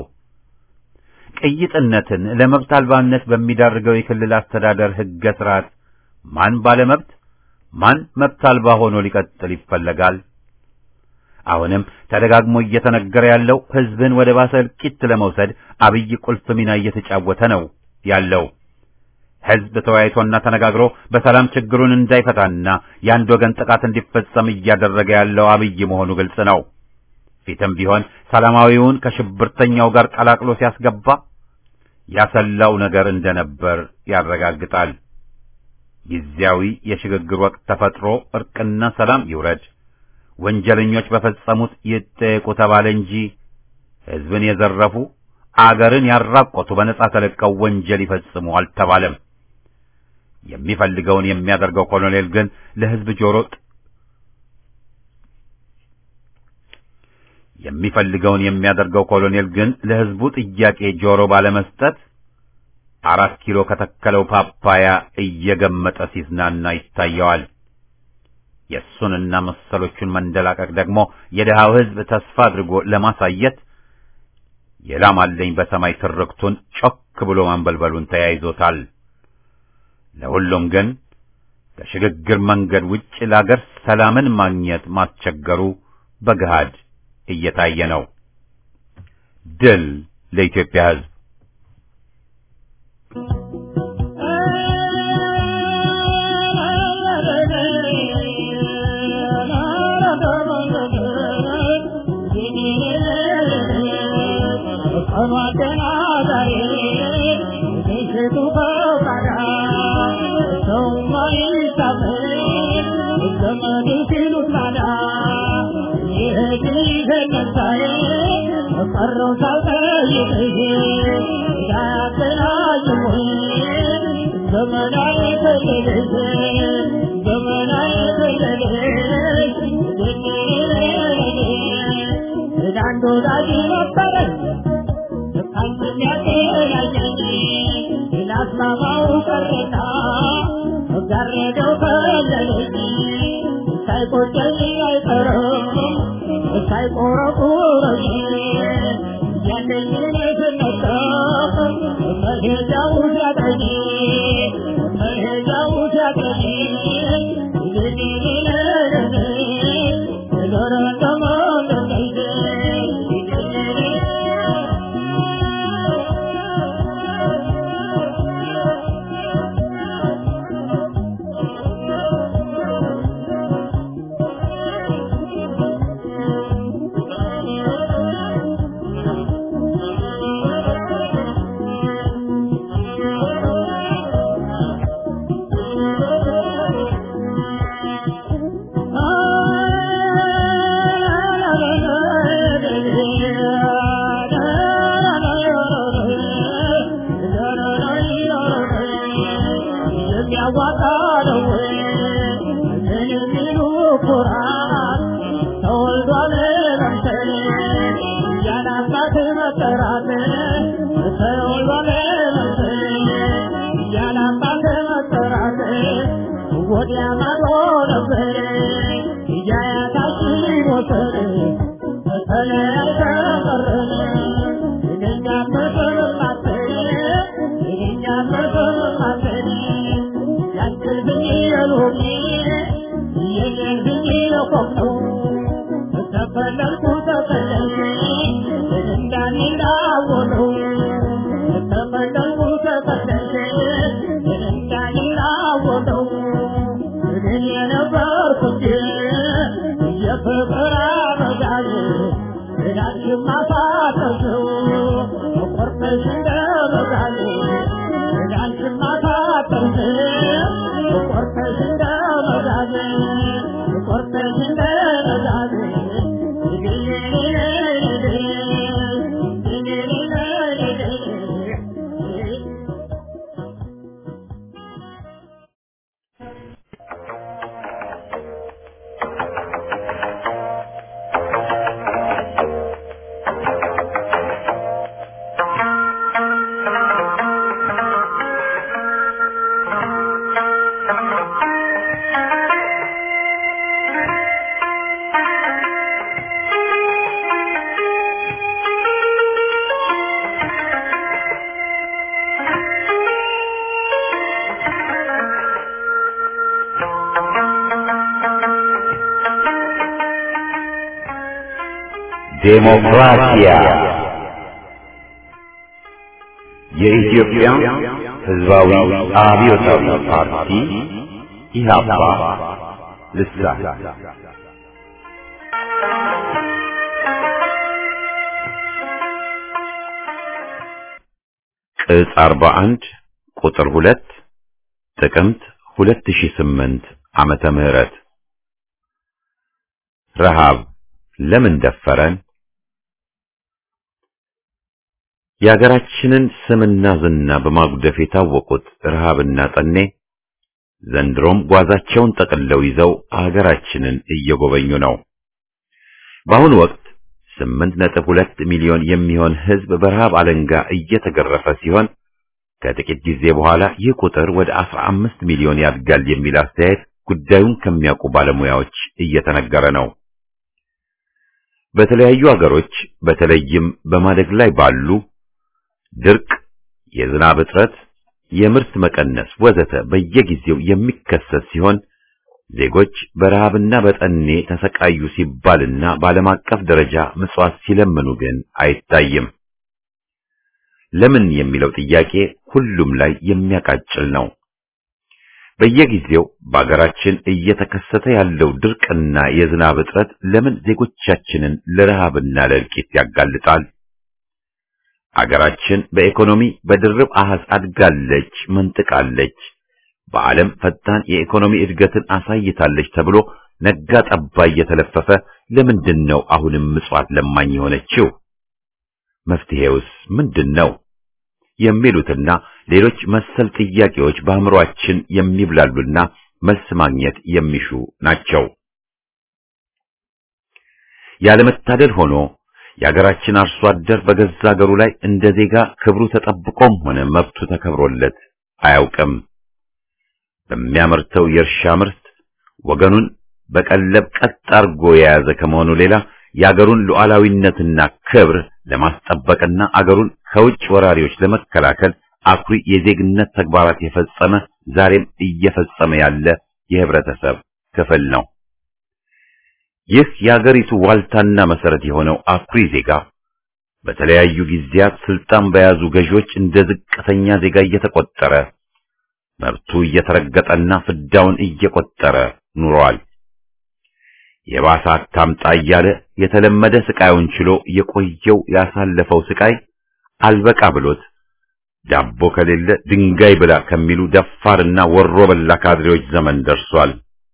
Speaker 1: ቅይጥነትን ለመብት አልባነት በሚዳርገው የክልል አስተዳደር ህገ ስርዓት ማን ባለመብት ማን መብት አልባ ሆኖ ሊቀጥል ይፈለጋል? አሁንም ተደጋግሞ እየተነገረ ያለው ህዝብን ወደ ባሰ እልቂት ለመውሰድ አብይ ቁልፍ ሚና እየተጫወተ ነው ያለው። ህዝብ ተወያይቶና ተነጋግሮ በሰላም ችግሩን እንዳይፈታና የአንድ ወገን ጥቃት እንዲፈጸም እያደረገ ያለው አብይ መሆኑ ግልጽ ነው። ፊትም ቢሆን ሰላማዊውን ከሽብርተኛው ጋር ቀላቅሎ ሲያስገባ ያሰላው ነገር እንደነበር ያረጋግጣል። ጊዜያዊ የሽግግር ወቅት ተፈጥሮ እርቅና ሰላም ይውረድ፣ ወንጀለኞች በፈጸሙት ይጠየቁ ተባለ እንጂ ህዝብን የዘረፉ አገርን ያራቆቱ በነጻ ተለቀው ወንጀል ይፈጽሙ አልተባለም። የሚፈልገውን የሚያደርገው ኮሎኔል ግን ለህዝብ ጆሮ የሚፈልገውን የሚያደርገው ኮሎኔል ግን ለህዝቡ ጥያቄ ጆሮ ባለመስጠት አራት ኪሎ ከተከለው ፓፓያ እየገመጠ ሲዝናና ይታየዋል። የእሱንና መሰሎቹን መንደላቀቅ ደግሞ የድሃው ህዝብ ተስፋ አድርጎ ለማሳየት የላም አለኝ በሰማይ ትርክቱን ጮክ ብሎ ማንበልበሉን ተያይዞታል። ለሁሉም ግን ከሽግግር መንገድ ውጭ ለአገር ሰላምን ማግኘት ማስቸገሩ በገሃድ እየታየ ነው። ድል ለኢትዮጵያ ህዝብ!
Speaker 5: ዘመናዊ ከለለኝ ሳይቆጨኝ አይቀርም ሳይቆረቁረኝ ያለኝን ስነጠቅ መሄጃው ሲያቀኝ መሄጃው ሲያቀኝ የሚያዋጣ ነው ምን የሚሉ ኩራት ተወልዷል ለምሰል ያላባት መጠራት ተወልዷል ለምሰል ያላባት መጠራት ወዲያ ማዶ ነበር እያያታችን ሞተር ተለያይተን ቀረን እኛ ተሰማተን እኛ ተሰማተን ያንተልብኝ የሎሚ የየልብኝ የቆምነው ተፈለልኩ ተፈለልኩ እንዳንዳወነው ተፈለልኩ ተፈለልኩ እንዳንዳወነው እኔ የነበርኩት የፍቅር አበጋዝ ዳችን ማሳጠሰው ቆርጠሽ እንደበጋዝ ዳችን ማሳጠሰው ቆርጠሽ እንደበጋዝ ቆርጠሽ እንደበጋዝ
Speaker 1: ዴሞክራሲያ የኢትዮጵያ ሕዝባዊ አብዮታዊ ፓርቲ ኢህአፓ ልሳን ቅጽ 41 ቁጥር 2 ጥቅምት 2008 ዓመተ ምህረት ረሃብ ለምን ደፈረን? የሀገራችንን ስምና ዝና በማጉደፍ የታወቁት ረሃብና ጠኔ ዘንድሮም ጓዛቸውን ጠቅልለው ይዘው ሀገራችንን እየጎበኙ ነው። በአሁኑ ወቅት ስምንት ነጥብ ሁለት ሚሊዮን የሚሆን ሕዝብ በረሃብ አለንጋ እየተገረፈ ሲሆን ከጥቂት ጊዜ በኋላ ይህ ቁጥር ወደ አስራ አምስት ሚሊዮን ያድጋል የሚል አስተያየት ጉዳዩን ከሚያውቁ ባለሙያዎች እየተነገረ ነው። በተለያዩ አገሮች በተለይም በማደግ ላይ ባሉ ድርቅ፣ የዝናብ እጥረት፣ የምርት መቀነስ ወዘተ በየጊዜው የሚከሰት ሲሆን ዜጎች በረሃብና በጠኔ ተሰቃዩ ሲባልና በዓለም አቀፍ ደረጃ ምጽዋት ሲለምኑ ግን አይታይም። ለምን የሚለው ጥያቄ ሁሉም ላይ የሚያቃጭል ነው። በየጊዜው በአገራችን እየተከሰተ ያለው ድርቅና የዝናብ እጥረት ለምን ዜጎቻችንን ለረሃብና ለእልቂት ያጋልጣል? አገራችን በኢኮኖሚ በድርብ አሃዝ አድጋለች፣ መንጥቃለች፣ በዓለም ፈጣን የኢኮኖሚ እድገትን አሳይታለች ተብሎ ነጋ ጠባ እየተለፈፈ ለምንድን ነው አሁንም ምጽዋት ለማኝ የሆነችው? መፍትሄውስ ምንድን ነው? የሚሉትና ሌሎች መሰል ጥያቄዎች በአእምሮአችን የሚብላሉና መልስ ማግኘት የሚሹ ናቸው። ያለመታደል ሆኖ የአገራችን አርሶ አደር በገዛ አገሩ ላይ እንደ ዜጋ ክብሩ ተጠብቆም ሆነ መብቱ ተከብሮለት አያውቅም። በሚያመርተው የእርሻ ምርት ወገኑን በቀለብ ቀጥ አርጎ የያዘ ከመሆኑ ሌላ የአገሩን ሉዓላዊነትና ክብር ለማስጠበቅና አገሩን ከውጭ ወራሪዎች ለመከላከል አኩሪ የዜግነት ተግባራት የፈጸመ ዛሬም እየፈጸመ ያለ የህብረተሰብ ክፍል ነው። ይህ የአገሪቱ ዋልታና መሰረት የሆነው አኩሪ ዜጋ በተለያዩ ጊዜያት ስልጣን በያዙ ገዢዎች እንደ ዝቅተኛ ዜጋ እየተቆጠረ መብቱ እየተረገጠና ፍዳውን እየቆጠረ ኑሯል። የባሰ አታምጣ እያለ የተለመደ ስቃዩን ችሎ የቆየው ያሳለፈው ስቃይ አልበቃ ብሎት ዳቦ ከሌለ ድንጋይ ብላ ከሚሉ ደፋርና ወሮ በላ ካድሬዎች ዘመን ደርሷል።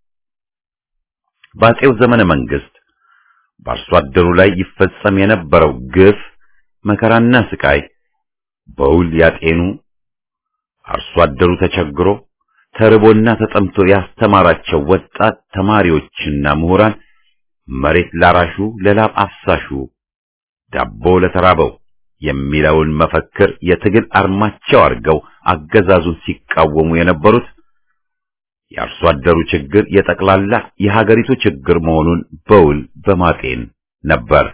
Speaker 1: በአፄው ዘመነ መንግስት በአርሶ አደሩ ላይ ይፈጸም የነበረው ግፍ፣ መከራና ስቃይ በውል ያጤኑ አርሶ አደሩ ተቸግሮ ተርቦና ተጠምቶ ያስተማራቸው ወጣት ተማሪዎችና ምሁራን መሬት ላራሹ ለላብ አፍሳሹ ዳቦ ለተራበው የሚለውን መፈክር የትግል አርማቸው አድርገው አገዛዙን ሲቃወሙ የነበሩት የአርሶ አደሩ ችግር የጠቅላላ የሀገሪቱ ችግር መሆኑን በውል በማጤን ነበር።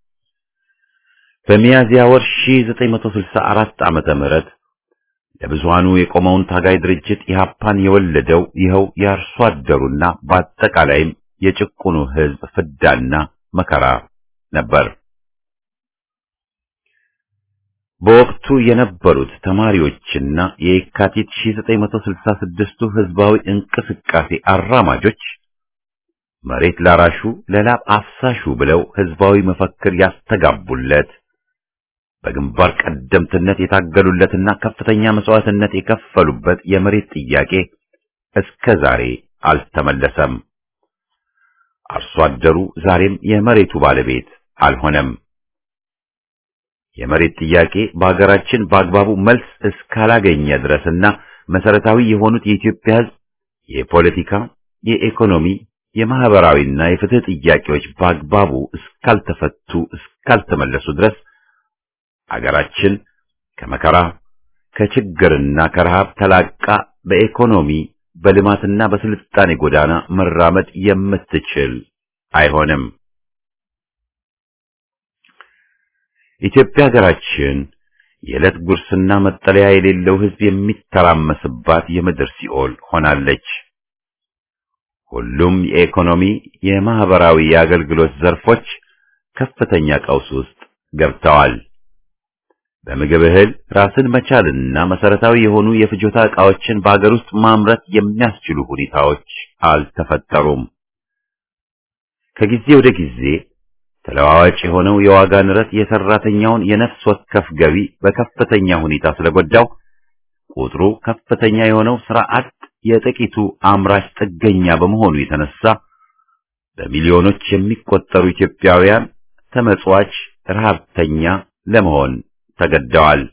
Speaker 1: በሚያዝያ ወር 1964 ዓመተ ምህረት ለብዙሃኑ የቆመውን ታጋይ ድርጅት ኢህአፓን የወለደው ይኸው የአርሶ አደሩና በአጠቃላይም የጭቁኑ ሕዝብ ፍዳና መከራ ነበር። በወቅቱ የነበሩት ተማሪዎችና የየካቲት 1966ቱ ህዝባዊ እንቅስቃሴ አራማጆች መሬት ላራሹ ለላብ አፍሳሹ ብለው ህዝባዊ መፈክር ያስተጋቡለት በግንባር ቀደምትነት የታገሉለትና ከፍተኛ መስዋዕትነት የከፈሉበት የመሬት ጥያቄ እስከ ዛሬ አልተመለሰም። አርሶ አደሩ ዛሬም የመሬቱ ባለቤት አልሆነም። የመሬት ጥያቄ በሀገራችን በአግባቡ መልስ እስካላገኘ ድረስና መሰረታዊ የሆኑት የኢትዮጵያ ህዝብ የፖለቲካ፣ የኢኮኖሚ፣ የማህበራዊና የፍትህ ጥያቄዎች በአግባቡ እስካልተፈቱ እስካልተመለሱ ድረስ አገራችን ከመከራ ከችግርና ከረሃብ ተላቃ በኢኮኖሚ በልማትና በስልጣኔ ጎዳና መራመድ የምትችል አይሆንም። ኢትዮጵያ ሀገራችን የዕለት ጉርስና መጠለያ የሌለው ህዝብ የሚተራመስባት የምድር ሲኦል ሆናለች። ሁሉም የኢኮኖሚ የማህበራዊ የአገልግሎት ዘርፎች ከፍተኛ ቀውስ ውስጥ ገብተዋል። በምግብ እህል ራስን መቻልና መሰረታዊ የሆኑ የፍጆታ ዕቃዎችን በአገር ውስጥ ማምረት የሚያስችሉ ሁኔታዎች አልተፈጠሩም። ከጊዜ ወደ ጊዜ ተለዋዋጭ የሆነው የዋጋ ንረት የሰራተኛውን የነፍስ ወከፍ ገቢ በከፍተኛ ሁኔታ ስለጎዳው ቁጥሩ ከፍተኛ የሆነው ስራ አጥ የጥቂቱ አምራች ጥገኛ በመሆኑ የተነሳ በሚሊዮኖች የሚቆጠሩ ኢትዮጵያውያን ተመጽዋች ረሃብተኛ ለመሆን ተገደዋል።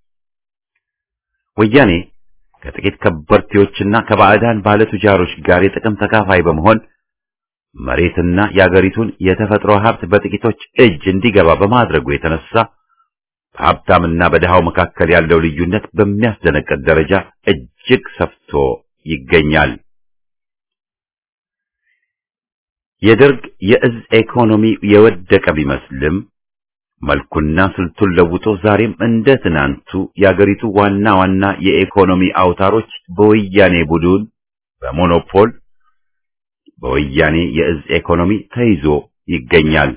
Speaker 1: ወያኔ ከጥቂት ከበርቴዎችና ከባዕዳን ባለቱጃሮች ጋር የጥቅም ተካፋይ በመሆን መሬትና የአገሪቱን የተፈጥሮ ሀብት በጥቂቶች እጅ እንዲገባ በማድረጉ የተነሳ በሀብታምና በድሃው መካከል ያለው ልዩነት በሚያስደነቅጥ ደረጃ እጅግ ሰፍቶ ይገኛል። የደርግ የእዝ ኢኮኖሚ የወደቀ ቢመስልም መልኩና ስልቱን ለውጦ ዛሬም እንደ ትናንቱ የአገሪቱ ዋና ዋና የኢኮኖሚ አውታሮች በወያኔ ቡድን በሞኖፖል በወያኔ የእዝ ኢኮኖሚ ተይዞ ይገኛል።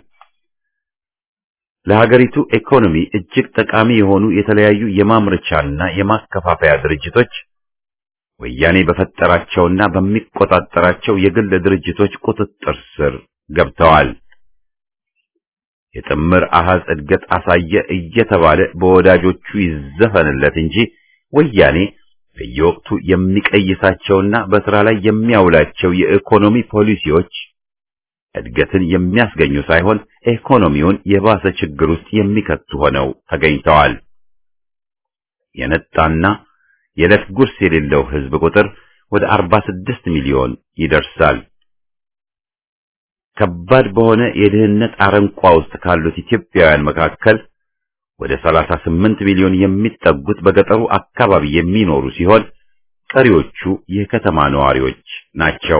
Speaker 1: ለሀገሪቱ ኢኮኖሚ እጅግ ጠቃሚ የሆኑ የተለያዩ የማምረቻና የማከፋፈያ ድርጅቶች ወያኔ በፈጠራቸውና በሚቆጣጠራቸው የግል ድርጅቶች ቁጥጥር ስር ገብተዋል። የጥምር አሃዝ እድገት አሳየ እየተባለ በወዳጆቹ ይዘፈንለት እንጂ ወያኔ በየወቅቱ የሚቀይሳቸውና በስራ ላይ የሚያውላቸው የኢኮኖሚ ፖሊሲዎች እድገትን የሚያስገኙ ሳይሆን ኢኮኖሚውን የባሰ ችግር ውስጥ የሚከቱ ሆነው ተገኝተዋል። የነጣና የዕለት ጉርስ የሌለው ሕዝብ ቁጥር ወደ 46 ሚሊዮን ይደርሳል። ከባድ በሆነ የድህነት አረንቋ ውስጥ ካሉት ኢትዮጵያውያን መካከል ወደ 38 ሚሊዮን የሚጠጉት በገጠሩ አካባቢ የሚኖሩ ሲሆን ቀሪዎቹ የከተማ ነዋሪዎች ናቸው።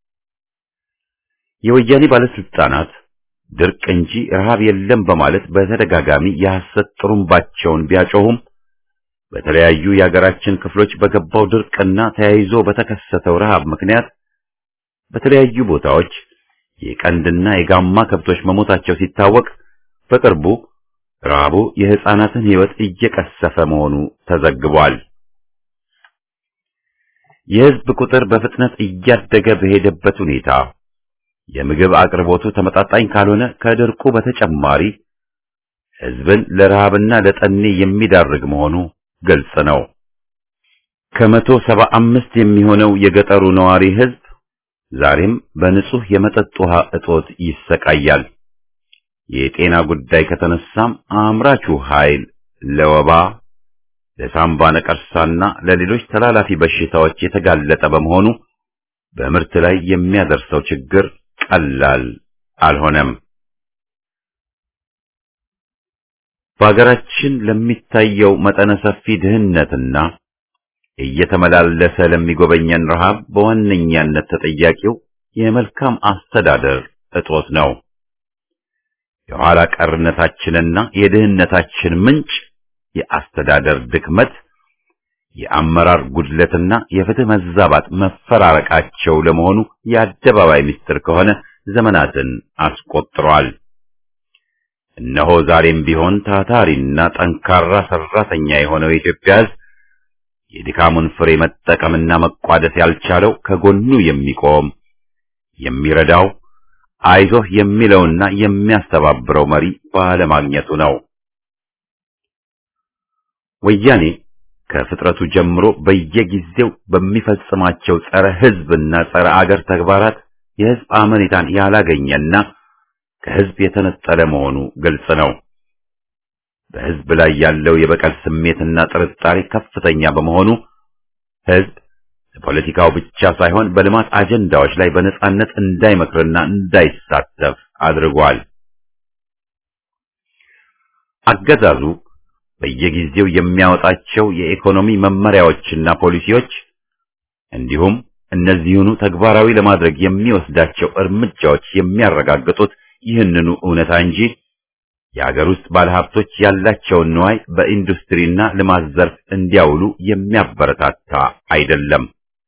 Speaker 1: የወያኔ ባለስልጣናት ድርቅ እንጂ ረሃብ የለም በማለት በተደጋጋሚ የሐሰት ጥሩምባቸውን ቢያጮሁም በተለያዩ የሀገራችን ክፍሎች በገባው ድርቅና ተያይዞ በተከሰተው ረሃብ ምክንያት በተለያዩ ቦታዎች የቀንድና የጋማ ከብቶች መሞታቸው ሲታወቅ በቅርቡ ረሃቡ የሕፃናትን ሕይወት እየቀሰፈ መሆኑ ተዘግቧል። የሕዝብ ቁጥር በፍጥነት እያደገ በሄደበት ሁኔታ የምግብ አቅርቦቱ ተመጣጣኝ ካልሆነ ከድርቁ በተጨማሪ ሕዝብን ለረሃብና ለጠኔ የሚዳርግ መሆኑ ግልጽ ነው። ከመቶ ሰባ አምስት የሚሆነው የገጠሩ ነዋሪ ሕዝብ ዛሬም በንጹህ የመጠጥ ውሃ እጦት ይሰቃያል። የጤና ጉዳይ ከተነሳም አምራቹ ኃይል ለወባ፣ ለሳምባ ነቀርሳና ለሌሎች ተላላፊ በሽታዎች የተጋለጠ በመሆኑ በምርት ላይ የሚያደርሰው ችግር ቀላል አልሆነም። በሀገራችን ለሚታየው መጠነ ሰፊ ድህነትና እየተመላለሰ ለሚጎበኘን ረሃብ በዋነኛነት ተጠያቂው የመልካም አስተዳደር እጦት ነው። የኋላ ቀርነታችንና የድህነታችን ምንጭ የአስተዳደር ድክመት፣ የአመራር ጉድለትና የፍትህ መዛባት መፈራረቃቸው ለመሆኑ የአደባባይ ምስጢር ከሆነ ዘመናትን አስቆጥሯል። እነሆ ዛሬም ቢሆን ታታሪና ጠንካራ ሰራተኛ የሆነው የኢትዮጵያ ሕዝብ የድካሙን ፍሬ መጠቀምና መቋደስ ያልቻለው ከጎኑ የሚቆም የሚረዳው አይዞህ የሚለውና የሚያስተባብረው መሪ ባለማግኘቱ ነው። ወያኔ ከፍጥረቱ ጀምሮ በየጊዜው በሚፈጽማቸው ጸረ ሕዝብና ጸረ አገር ተግባራት የሕዝብ አመኔታን ያላገኘና ከሕዝብ የተነጠለ መሆኑ ግልጽ ነው። በሕዝብ ላይ ያለው የበቀል ስሜትና ጥርጣሬ ከፍተኛ በመሆኑ ሕዝብ በፖለቲካው ብቻ ሳይሆን በልማት አጀንዳዎች ላይ በነጻነት እንዳይመክርና እንዳይሳተፍ አድርጓል። አገዛዙ በየጊዜው የሚያወጣቸው የኢኮኖሚ መመሪያዎችና ፖሊሲዎች እንዲሁም እነዚህኑ ተግባራዊ ለማድረግ የሚወስዳቸው እርምጃዎች የሚያረጋግጡት ይህንኑ እውነታ እንጂ የአገር ውስጥ ባለሀብቶች ያላቸውን ንዋይ በኢንዱስትሪና ልማት ዘርፍ እንዲያውሉ የሚያበረታታ አይደለም።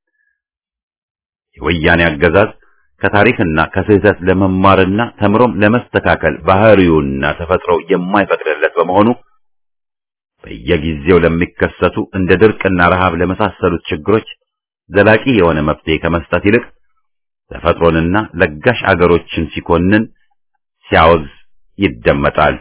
Speaker 1: የወያኔ አገዛዝ ከታሪክና ከስህተት ለመማርና ተምሮም ለመስተካከል ባህሪውና ተፈጥሮው የማይፈቅድለት በመሆኑ በየጊዜው ለሚከሰቱ እንደ ድርቅና ረሃብ ለመሳሰሉት ችግሮች ዘላቂ የሆነ መፍትሄ ከመስጠት ይልቅ ተፈጥሮንና ለጋሽ አገሮችን ሲኮንን ሲያወግዝ ይደመጣል።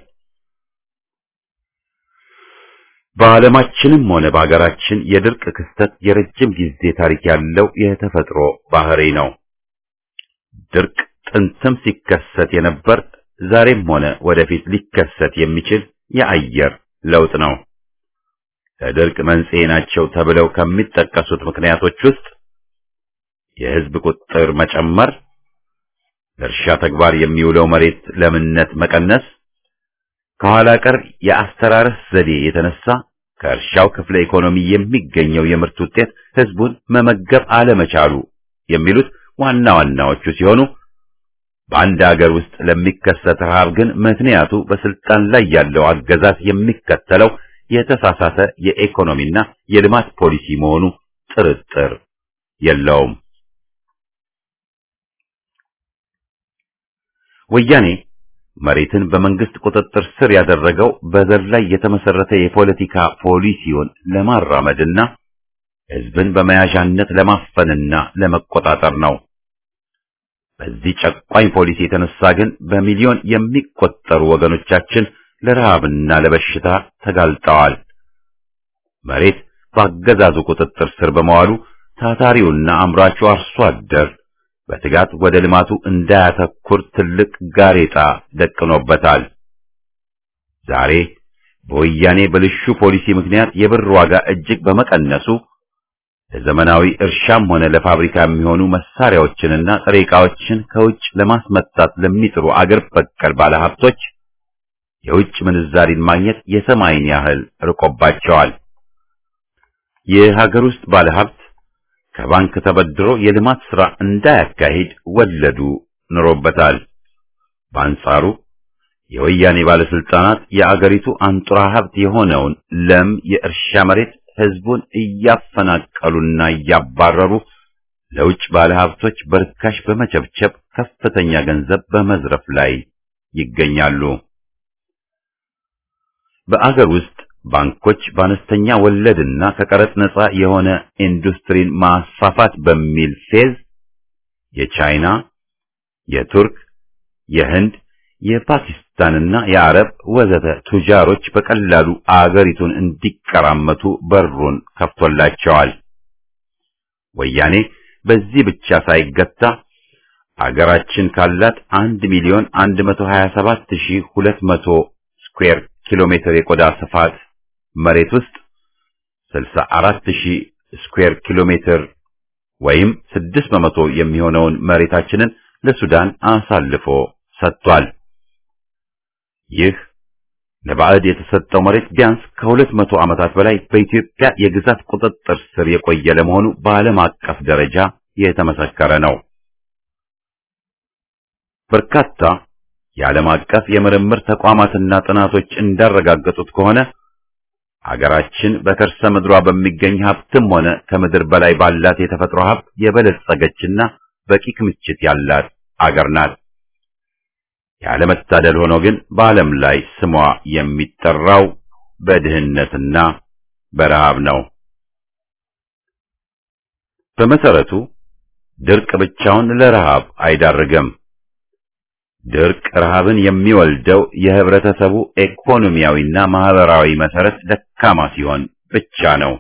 Speaker 1: በዓለማችንም ሆነ በሀገራችን የድርቅ ክስተት የረጅም ጊዜ ታሪክ ያለው የተፈጥሮ ባህሪ ነው። ድርቅ ጥንትም ሲከሰት የነበር ዛሬም ሆነ ወደፊት ሊከሰት የሚችል የአየር ለውጥ ነው። ለድርቅ መንስኤ ናቸው ተብለው ከሚጠቀሱት ምክንያቶች ውስጥ የሕዝብ ቁጥር መጨመር፣ ለእርሻ ተግባር የሚውለው መሬት ለምነት መቀነስ፣ ከኋላ ቀር የአስተራረስ ዘዴ የተነሳ ከእርሻው ክፍለ ኢኮኖሚ የሚገኘው የምርት ውጤት ሕዝቡን መመገብ አለመቻሉ የሚሉት ዋና ዋናዎቹ ሲሆኑ በአንድ ሀገር ውስጥ ለሚከሰት ረሃብ ግን ምክንያቱ በስልጣን ላይ ያለው አገዛዝ የሚከተለው የተሳሳተ የኢኮኖሚና የልማት ፖሊሲ መሆኑ ጥርጥር የለውም። ወያኔ መሬትን በመንግስት ቁጥጥር ስር ያደረገው በዘር ላይ የተመሰረተ የፖለቲካ ፖሊሲውን ለማራመድና ሕዝብን በመያዣነት ለማፈንና ለመቆጣጠር ነው። በዚህ ጨቋኝ ፖሊሲ የተነሳ ግን በሚሊዮን የሚቆጠሩ ወገኖቻችን ለረሃብና ለበሽታ ተጋልጠዋል። መሬት በአገዛዙ ቁጥጥር ስር በመዋሉ ታታሪውና አምራቹ አርሶ አደር በትጋት ወደ ልማቱ እንዳያተኩር ትልቅ ጋሬጣ ደቅኖበታል። ዛሬ በወያኔ ብልሹ ፖሊሲ ምክንያት የብር ዋጋ እጅግ በመቀነሱ ለዘመናዊ እርሻም ሆነ ለፋብሪካ የሚሆኑ መሳሪያዎችንና ጥሬ ዕቃዎችን ከውጭ ለማስመጣት ለሚጥሩ አገር በቀል ባለሀብቶች የውጭ ምንዛሪን ማግኘት የሰማይን ያህል ርቆባቸዋል። የሀገር ውስጥ ባለሀብት ከባንክ ተበድሮ የልማት ሥራ እንዳያካሂድ ወለዱ ኑሮበታል። በአንጻሩ የወያኔ ባለስልጣናት የአገሪቱ አንጡራ ሀብት የሆነውን ለም የእርሻ መሬት ህዝቡን እያፈናቀሉና እያባረሩ ለውጭ ባለሀብቶች በርካሽ በመቸብቸብ ከፍተኛ ገንዘብ በመዝረፍ ላይ ይገኛሉ። በአገር ውስጥ ባንኮች በአነስተኛ ወለድና ከቀረጥ ነጻ የሆነ ኢንዱስትሪን ማስፋፋት በሚል ፌዝ የቻይና፣ የቱርክ፣ የህንድ፣ የፓኪስታንና የአረብ ወዘተ ቱጃሮች በቀላሉ አገሪቱን እንዲቀራመቱ በሩን ከፍቶላቸዋል። ወያኔ በዚህ ብቻ ሳይገታ አገራችን ካላት 1 ሚሊዮን 127200 ስኩዌር ኪሎ ሜትር የቆዳ ስፋት መሬት ውስጥ 64000 ስኩዌር ኪሎ ሜትር ወይም 6 በመቶ የሚሆነውን መሬታችንን ለሱዳን አሳልፎ ሰጥቷል። ይህ ለባዕድ የተሰጠው መሬት ቢያንስ ከሁለት መቶ ዓመታት በላይ በኢትዮጵያ የግዛት ቁጥጥር ስር የቆየ ለመሆኑ በዓለም አቀፍ ደረጃ የተመሰከረ ነው። በርካታ የዓለም አቀፍ የምርምር ተቋማትና ጥናቶች እንዳረጋገጡት ከሆነ አገራችን በከርሰ ምድሯ በሚገኝ ሀብትም ሆነ ከምድር በላይ ባላት የተፈጥሮ ሀብት የበለጸገችና በቂ ክምችት ያላት አገር ናት። ያለመታደል ሆኖ ግን በዓለም ላይ ስሟ የሚጠራው በድህነትና በረሃብ ነው። በመሰረቱ ድርቅ ብቻውን ለረሃብ አይዳርግም። ድርቅ ረሃብን የሚወልደው የህብረተሰቡ ኢኮኖሚያዊና ማህበራዊ መሰረት ደካማ ሲሆን ብቻ ነው።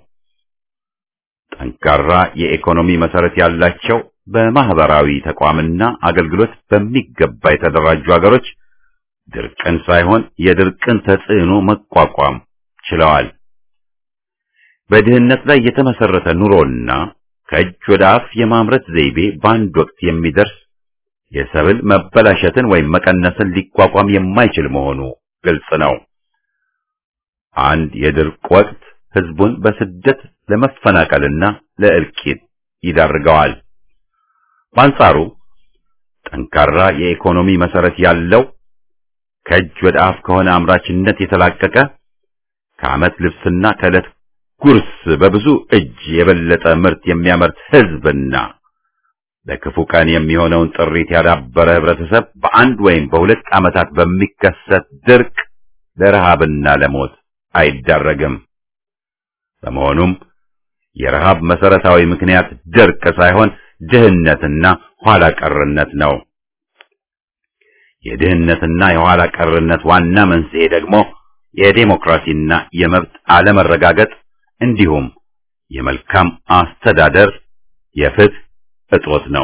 Speaker 1: ጠንካራ የኢኮኖሚ መሰረት ያላቸው በማህበራዊ ተቋምና አገልግሎት በሚገባ የተደራጁ ሀገሮች ድርቅን ሳይሆን የድርቅን ተጽዕኖ መቋቋም ችለዋል። በድህነት ላይ የተመሰረተ ኑሮና ከእጅ ወደ አፍ የማምረት ዘይቤ በአንድ ወቅት የሚደርስ የሰብል መበላሸትን ወይም መቀነስን ሊቋቋም የማይችል መሆኑ ግልጽ ነው። አንድ የድርቅ ወቅት ህዝቡን በስደት ለመፈናቀልና ለእልቂት ይዳርገዋል። በአንጻሩ ጠንካራ የኢኮኖሚ መሰረት ያለው ከእጅ ወደ አፍ ከሆነ አምራችነት የተላቀቀ ከዓመት ልብስና ከዕለት ጉርስ በብዙ እጅ የበለጠ ምርት የሚያመርት ህዝብና ለክፉ ቀን የሚሆነውን ጥሪት ያዳበረ ህብረተሰብ በአንድ ወይም በሁለት ዓመታት በሚከሰት ድርቅ ለረሃብና ለሞት አይዳረግም። በመሆኑም የረሃብ መሰረታዊ ምክንያት ድርቅ ሳይሆን ድህነትና ኋላ ቀርነት ነው። የድህነትና የኋላ ቀርነት ዋና መንስኤ ደግሞ የዴሞክራሲና የመብት አለመረጋገጥ እንዲሁም የመልካም አስተዳደር የፍትህ እጦት ነው።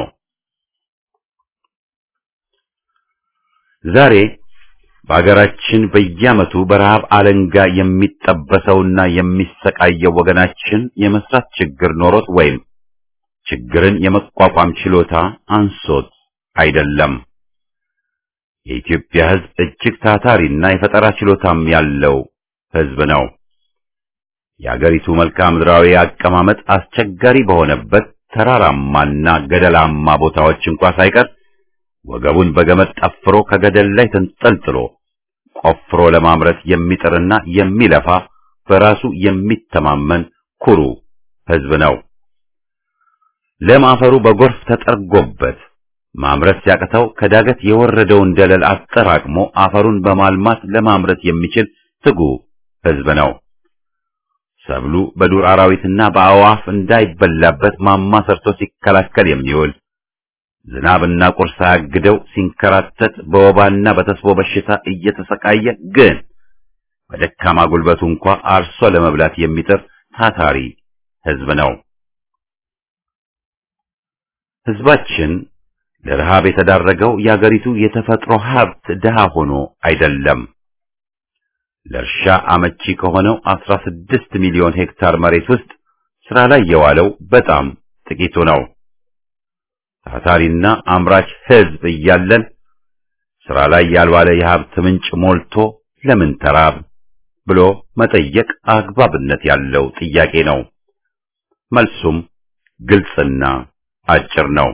Speaker 1: ዛሬ በአገራችን በየዓመቱ በረሃብ አለንጋ የሚጠበሰውና የሚሰቃየው ወገናችን የመስራት ችግር ኖሮት ወይም ችግርን የመቋቋም ችሎታ አንሶት አይደለም። የኢትዮጵያ ሕዝብ እጅግ ታታሪና የፈጠራ ችሎታም ያለው ሕዝብ ነው። የአገሪቱ መልክዓ ምድራዊ አቀማመጥ አስቸጋሪ በሆነበት ተራራማና ገደላማ ቦታዎች እንኳ ሳይቀር ወገቡን በገመድ ጠፍሮ ከገደል ላይ ተንጠልጥሎ ቆፍሮ ለማምረት የሚጥርና የሚለፋ በራሱ የሚተማመን ኩሩ ሕዝብ ነው። ለም አፈሩ በጎርፍ ተጠርጎበት ማምረት ሲያቅተው ከዳገት የወረደውን ደለል አጠራቅሞ አፈሩን በማልማት ለማምረት የሚችል ትጉ ሕዝብ ነው። ሰብሉ በዱር አራዊትና በአዕዋፍ እንዳይበላበት ማማ ሰርቶ ሲከላከል የሚውል ዝናብና ቁር ሳያግደው ሲንከራተት በወባና በተስቦ በሽታ እየተሰቃየ ግን በደካማ ጉልበቱ እንኳ አርሶ ለመብላት የሚጥር ታታሪ ሕዝብ ነው። ሕዝባችን ለረሃብ የተዳረገው የአገሪቱ የተፈጥሮ ሀብት ድሃ ሆኖ አይደለም። ለእርሻ አመቺ ከሆነው 16 ሚሊዮን ሄክታር መሬት ውስጥ ስራ ላይ የዋለው በጣም ጥቂቱ ነው። ታታሪና አምራች ሕዝብ እያለን ስራ ላይ ያልዋለ የሀብት ምንጭ ሞልቶ ለምን ተራብ ብሎ መጠየቅ አግባብነት ያለው ጥያቄ ነው። መልሱም ግልጽና አጭር ነው።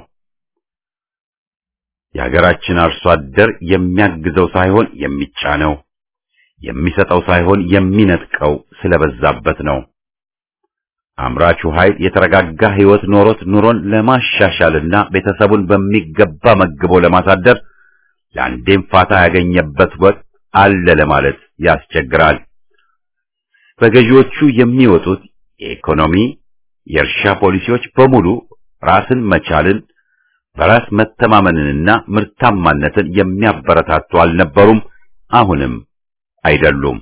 Speaker 1: የሀገራችን አርሶ አደር የሚያግዘው ሳይሆን የሚጫነው፣ የሚሰጠው ሳይሆን የሚነጥቀው ስለበዛበት ነው። አምራቹ ኃይል የተረጋጋ ሕይወት ኖሮት ኑሮን ለማሻሻልና ቤተሰቡን በሚገባ መግቦ ለማሳደር ለአንዴም ፋታ ያገኘበት ወቅት አለ ለማለት ያስቸግራል። በገዢዎቹ የሚወጡት የኢኮኖሚ የእርሻ ፖሊሲዎች በሙሉ ራስን መቻልን በራስ መተማመንንና ምርታማነትን የሚያበረታቱ አልነበሩም፣ አሁንም አይደሉም።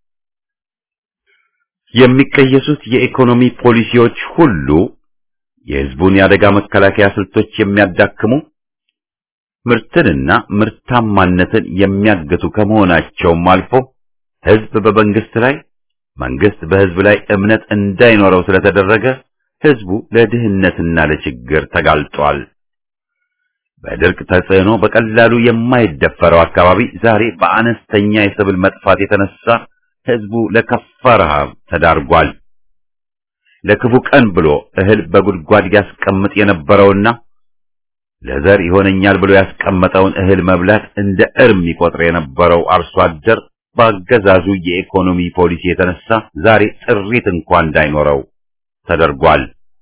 Speaker 1: የሚቀየሱት የኢኮኖሚ ፖሊሲዎች ሁሉ የሕዝቡን የአደጋ መከላከያ ስልቶች የሚያዳክሙ ምርትንና ምርታማነትን የሚያግቱ ከመሆናቸውም አልፎ ሕዝብ በመንግስት ላይ መንግስት በሕዝብ ላይ እምነት እንዳይኖረው ስለተደረገ ሕዝቡ ለድህነትና ለችግር ተጋልጧል። በድርቅ ተጽዕኖ በቀላሉ የማይደፈረው አካባቢ ዛሬ በአነስተኛ የሰብል መጥፋት የተነሳ ሕዝቡ ለከፋ ረሃብ ተዳርጓል። ለክፉ ቀን ብሎ እህል በጉድጓድ ያስቀምጥ የነበረውና ለዘር ይሆነኛል ብሎ ያስቀመጠውን እህል መብላት እንደ እርም ይቆጥር የነበረው አርሶ አደር በአገዛዙ የኢኮኖሚ ፖሊሲ የተነሳ ዛሬ ጥሪት እንኳን እንዳይኖረው ተደርጓል።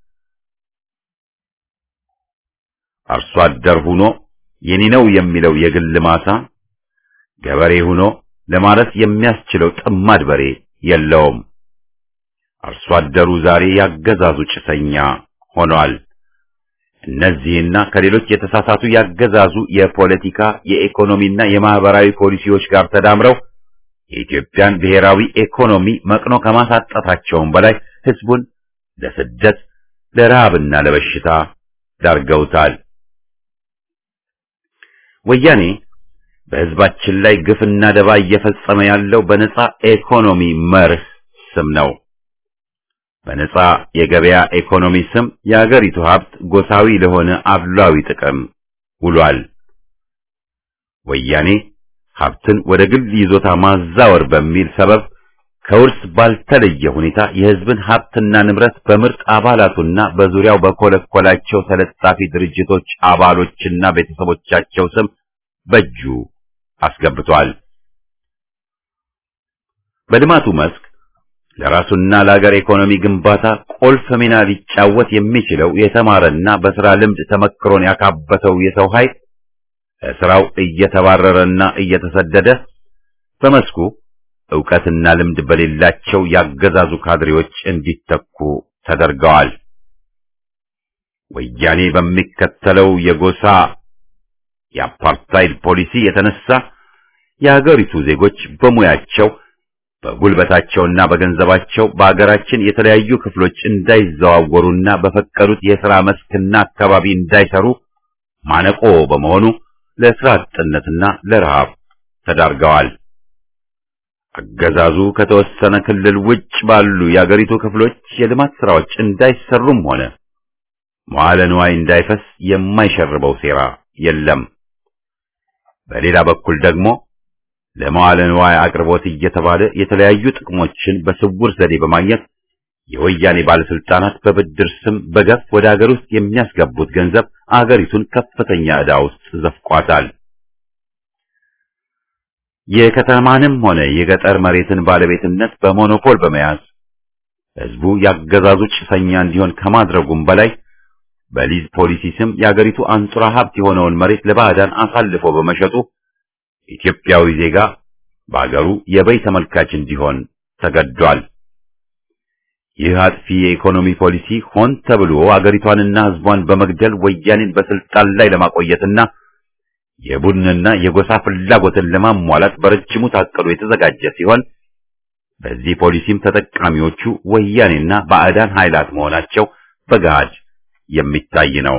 Speaker 1: አርሶ አደር ሆኖ የኔ ነው የሚለው የግል ማሳ ገበሬ ሆኖ ለማረስ የሚያስችለው ጥማድ በሬ የለውም። አርሶ አደሩ ዛሬ ያገዛዙ ጭሰኛ ሆኗል። እነዚህና ከሌሎች የተሳሳቱ ያገዛዙ የፖለቲካ የኢኮኖሚና የማህበራዊ ፖሊሲዎች ጋር ተዳምረው የኢትዮጵያን ብሔራዊ ኢኮኖሚ መቅኖ ከማሳጣታቸውም በላይ ህዝቡን ለስደት ለረሃብና ለበሽታ ዳርገውታል። ወያኔ በህዝባችን ላይ ግፍና ደባ እየፈጸመ ያለው በነጻ ኢኮኖሚ መርህ ስም ነው። በነጻ የገበያ ኢኮኖሚ ስም የአገሪቱ ሀብት ጎሳዊ ለሆነ አድሏዊ ጥቅም ውሏል። ወያኔ ሀብትን ወደ ግል ይዞታ ማዛወር በሚል ሰበብ ከውርስ ባልተለየ ሁኔታ የህዝብን ሀብትና ንብረት በምርጥ አባላቱና በዙሪያው በኮለኮላቸው ተለጣፊ ድርጅቶች አባሎችና ቤተሰቦቻቸው ስም በእጁ አስገብቷል። በልማቱ መስክ ለራሱና ለሀገር ኢኮኖሚ ግንባታ ቁልፍ ሚና ሊጫወት የሚችለው የተማረና በስራ ልምድ ተመክሮን ያካበተው የሰው ኃይል ስራው እየተባረረና እየተሰደደ በመስኩ ዕውቀትና ልምድ በሌላቸው ያገዛዙ ካድሬዎች እንዲተኩ ተደርገዋል። ወያኔ በሚከተለው የጎሳ የአፓርታይድ ፖሊሲ የተነሳ የሀገሪቱ ዜጎች በሙያቸው በጉልበታቸውና በገንዘባቸው በአገራችን የተለያዩ ክፍሎች እንዳይዘዋወሩና በፈቀዱት የሥራ መስክና አካባቢ እንዳይሰሩ ማነቆ በመሆኑ ለስራ አጥነትና ለረሃብ ተዳርገዋል። አገዛዙ ከተወሰነ ክልል ውጭ ባሉ የአገሪቱ ክፍሎች የልማት ስራዎች እንዳይሰሩም ሆነ መዋለ ንዋይ እንዳይፈስ የማይሸርበው ሴራ የለም። በሌላ በኩል ደግሞ ለመዋለ ንዋይ አቅርቦት እየተባለ የተለያዩ ጥቅሞችን በስውር ዘዴ በማግኘት የወያኔ ባለስልጣናት በብድር ስም በገፍ ወደ አገር ውስጥ የሚያስገቡት ገንዘብ አገሪቱን ከፍተኛ ዕዳ ውስጥ ዘፍቋታል። የከተማንም ሆነ የገጠር መሬትን ባለቤትነት በሞኖፖል በመያዝ ህዝቡ ያገዛዙ ጭሰኛ እንዲሆን ከማድረጉም በላይ በሊዝ ፖሊሲ ስም የአገሪቱ አንጡራ ሀብት የሆነውን መሬት ለባዕዳን አሳልፎ በመሸጡ ኢትዮጵያዊ ዜጋ በአገሩ የበይ ተመልካች እንዲሆን ተገዷል። ይህ አጥፊ የኢኮኖሚ ፖሊሲ ሆን ተብሎ አገሪቷንና ህዝቧን በመግደል ወያኔን በስልጣን ላይ ለማቆየትና የቡድንና የጎሳ ፍላጎትን ለማሟላት በረጅሙ ታቅዶ የተዘጋጀ ሲሆን በዚህ ፖሊሲም ተጠቃሚዎቹ ወያኔና ባዕዳን ኃይላት መሆናቸው በገሃድ የሚታይ ነው።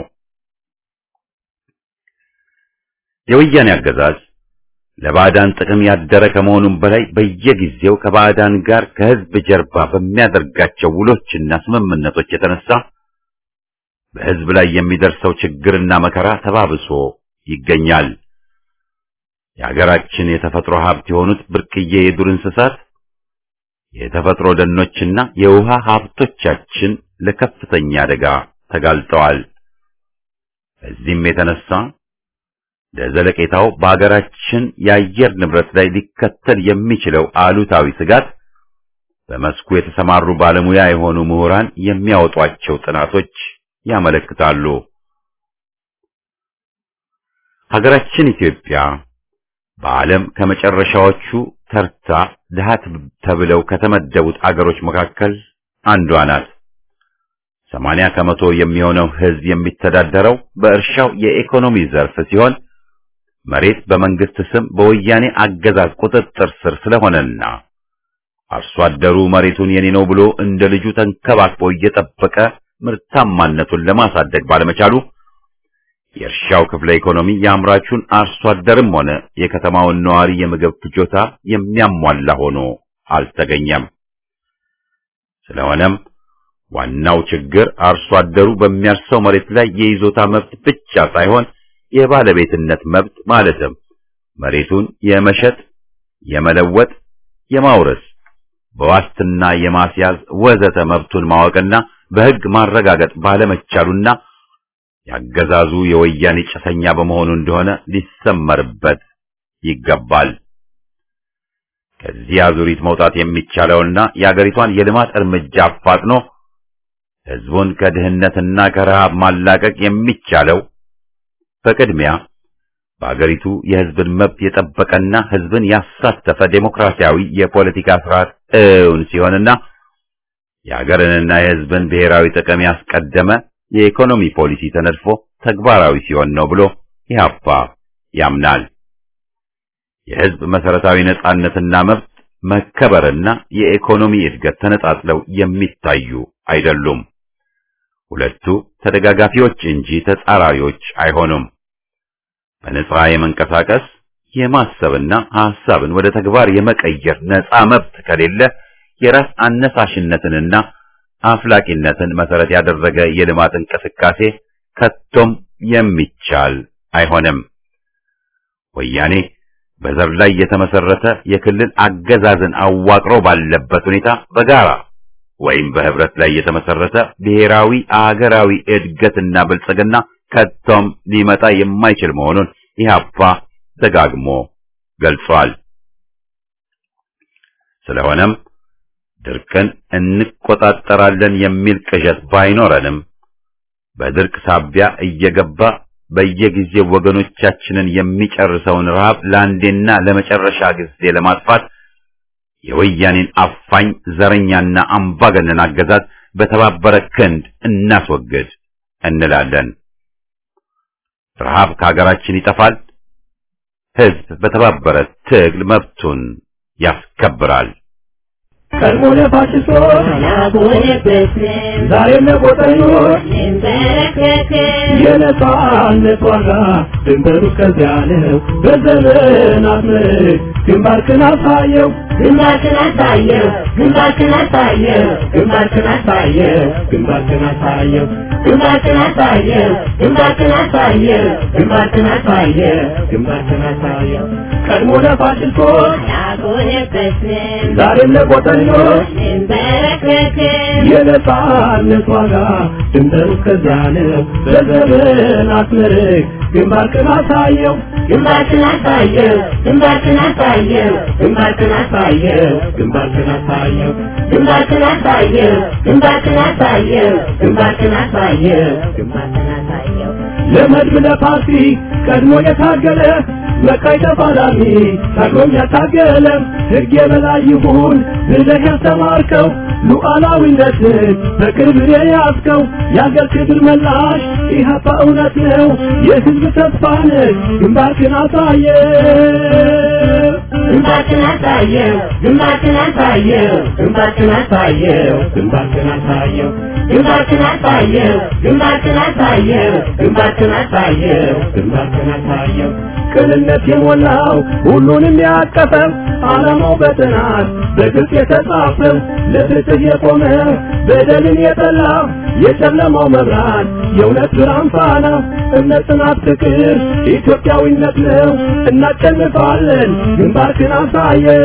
Speaker 1: የወያኔ አገዛዝ ለባዕዳን ጥቅም ያደረ ከመሆኑም በላይ በየጊዜው ከባዕዳን ጋር ከህዝብ ጀርባ በሚያደርጋቸው ውሎችና ስምምነቶች የተነሳ በህዝብ ላይ የሚደርሰው ችግርና መከራ ተባብሶ ይገኛል። የሀገራችን የተፈጥሮ ሀብት የሆኑት ብርቅዬ የዱር እንስሳት፣ የተፈጥሮ ደኖችና የውሃ ሀብቶቻችን ለከፍተኛ አደጋ ተጋልጠዋል። በዚህም የተነሳ ለዘለቄታው በአገራችን የአየር ንብረት ላይ ሊከተል የሚችለው አሉታዊ ስጋት በመስኩ የተሰማሩ ባለሙያ የሆኑ ምሁራን የሚያወጧቸው ጥናቶች ያመለክታሉ። ሀገራችን ኢትዮጵያ በዓለም ከመጨረሻዎቹ ተርታ ድሃ ተብለው ከተመደቡት አገሮች መካከል አንዷ ናት። ሰማንያ ከመቶ የሚሆነው ሕዝብ የሚተዳደረው በእርሻው የኢኮኖሚ ዘርፍ ሲሆን መሬት በመንግስት ስም በወያኔ አገዛዝ ቁጥጥር ስር ስለሆነና አርሶ አደሩ መሬቱን የኔ ነው ብሎ እንደ ልጁ ተንከባክቦ እየጠበቀ ምርታማነቱን ለማሳደግ ባለመቻሉ የእርሻው ክፍለ ኢኮኖሚ የአምራቹን አርሶ አደርም ሆነ የከተማውን ነዋሪ የምግብ ፍጆታ የሚያሟላ ሆኖ አልተገኘም። ስለሆነም ዋናው ችግር አርሶ አደሩ በሚያርሰው መሬት ላይ የይዞታ መብት ብቻ ሳይሆን የባለቤትነት መብት ማለትም መሬቱን የመሸጥ፣ የመለወጥ፣ የማውረስ፣ በዋስትና የማስያዝ ወዘተ መብቱን ማወቅና በሕግ ማረጋገጥ ባለመቻሉና ያገዛዙ የወያኔ ጭሰኛ በመሆኑ እንደሆነ ሊሰመርበት ይገባል። ከዚህ አዙሪት መውጣት የሚቻለውና የአገሪቷን የልማት እርምጃ አፋጥኖ ሕዝቡን ከድህነትና ከረሃብ ማላቀቅ የሚቻለው በቅድሚያ በአገሪቱ የሕዝብን መብት የጠበቀና ሕዝብን ያሳተፈ ዴሞክራሲያዊ የፖለቲካ ስርዓት እውን ሲሆንና የአገርንና የሕዝብን ብሔራዊ ጥቅም ያስቀደመ የኢኮኖሚ ፖሊሲ ተነድፎ ተግባራዊ ሲሆን ነው ብሎ ኢህአፓ ያምናል። የሕዝብ መሰረታዊ ነጻነትና መብት መከበርና የኢኮኖሚ እድገት ተነጣጥለው የሚታዩ አይደሉም። ሁለቱ ተደጋጋፊዎች እንጂ ተጻራሪዎች አይሆኑም። በነጻ የመንቀሳቀስ የማሰብና ሐሳብን ወደ ተግባር የመቀየር ነጻ መብት ከሌለ የራስ አነሳሽነትንና አፍላቂነትን መሰረት ያደረገ የልማት እንቅስቃሴ ከቶም የሚቻል አይሆንም። ወያኔ በዘር ላይ የተመሰረተ የክልል አገዛዝን አዋቅሮ ባለበት ሁኔታ በጋራ ወይም በህብረት ላይ የተመሰረተ ብሔራዊ አገራዊ እድገትና ብልጽግና ከቶም ሊመጣ የማይችል መሆኑን ኢህአፓ ደጋግሞ ገልጿል። ስለሆነም ድርቅን እንቆጣጠራለን የሚል ቅዠት ባይኖረንም በድርቅ ሳቢያ እየገባ በየጊዜው ወገኖቻችንን የሚጨርሰውን ረሃብ ለአንዴና ለመጨረሻ ጊዜ ለማጥፋት የወያኔን አፋኝ ዘረኛና አምባገነን አገዛዝ በተባበረ ክንድ እናስወግድ እንላለን። ረሃብ ከሀገራችን ይጠፋል። ህዝብ በተባበረ ትግል መብቱን ያስከብራል።
Speaker 3: ቀድሞ ለፋሽስቶች ዛሬም ለቆጠኞች የነጻነት ዋጋ ድንበሩ እስከዚያ ነው። በዘመናት ምርክ ግንባርክን አሳየው
Speaker 5: ግንባርክን አሳየው ግንባርክን አሳየው
Speaker 3: ግንባርክን አሳየው ግንባርክን አሳየው
Speaker 5: ግንባርክን አሳየው ግንባርክን አሳየው
Speaker 3: ግንባርክን አሳየው ግንባርክን አሳየው ቀድሞ ለፋሽስቶች
Speaker 5: ያጎነበስን
Speaker 3: ዛሬም ለቆጠኞች
Speaker 5: እንበረከክን
Speaker 3: የነጻነት ዋጋ ድንበሩ እስከዚያ ነው። በዘመናት ምርክ ግንባርክን አሳየው
Speaker 5: ግንባርክን አሳየው ግንባርክን አሳየው
Speaker 3: ግንባርክን አሳየው ግንባርክን አሳየው
Speaker 5: ግንባርክን አሳየው ግንባርክን አሳየው
Speaker 3: ግንባርክን አሳየው
Speaker 5: ግንባርክን አሳየው
Speaker 3: ለመድብ ለፓርቲ ቀድሞ የታገለ መቃይ ተፋላሚ ታግሎም ያታገለ ሕግ የበላይ ይሁን ብለህ ያስተማርከው ሉዓላዊነትን በቅርብ የያዝከው የአገር ክብር መላሽ ኢህአፓ እውነት ነው የሕዝብ ተስፋ ነህ ግንባርክን አሳየ
Speaker 5: ግንባርክን አሳየው ግንባርክን አሳየው
Speaker 3: ግንባርክን አሳየው ግንባርክን አሳየው
Speaker 5: ግንባርክን አሳየው ግንባርክን አሳየው
Speaker 3: ግንባርክን አሳየው ግንባርክን አሳየው ቅንነት የሞላው ሁሉንም ያቀፈው ዓላማው በጥናት በግልጽ የተጻፈው ለፍትህ የቆመ በደልን የጠላ የጨለማው መብራት የእውነት ብርሃን ፋና እምነት፣ ጽናት፣ ፍቅር ኢትዮጵያዊነት ነው። እናሸንፋለን። ግንባርክን አሳየው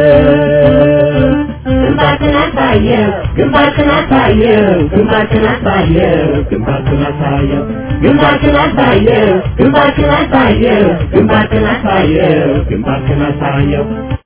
Speaker 5: ግንባርክን አሳየው ግንባርክን አሳየው ግንባርክን አሳየው
Speaker 3: ግንባርክን አሳየው
Speaker 5: ግንባርክን አሳየው ግንባርክን አሳየው ግንባርክን አሳየው
Speaker 3: ግንባርክን አሳየው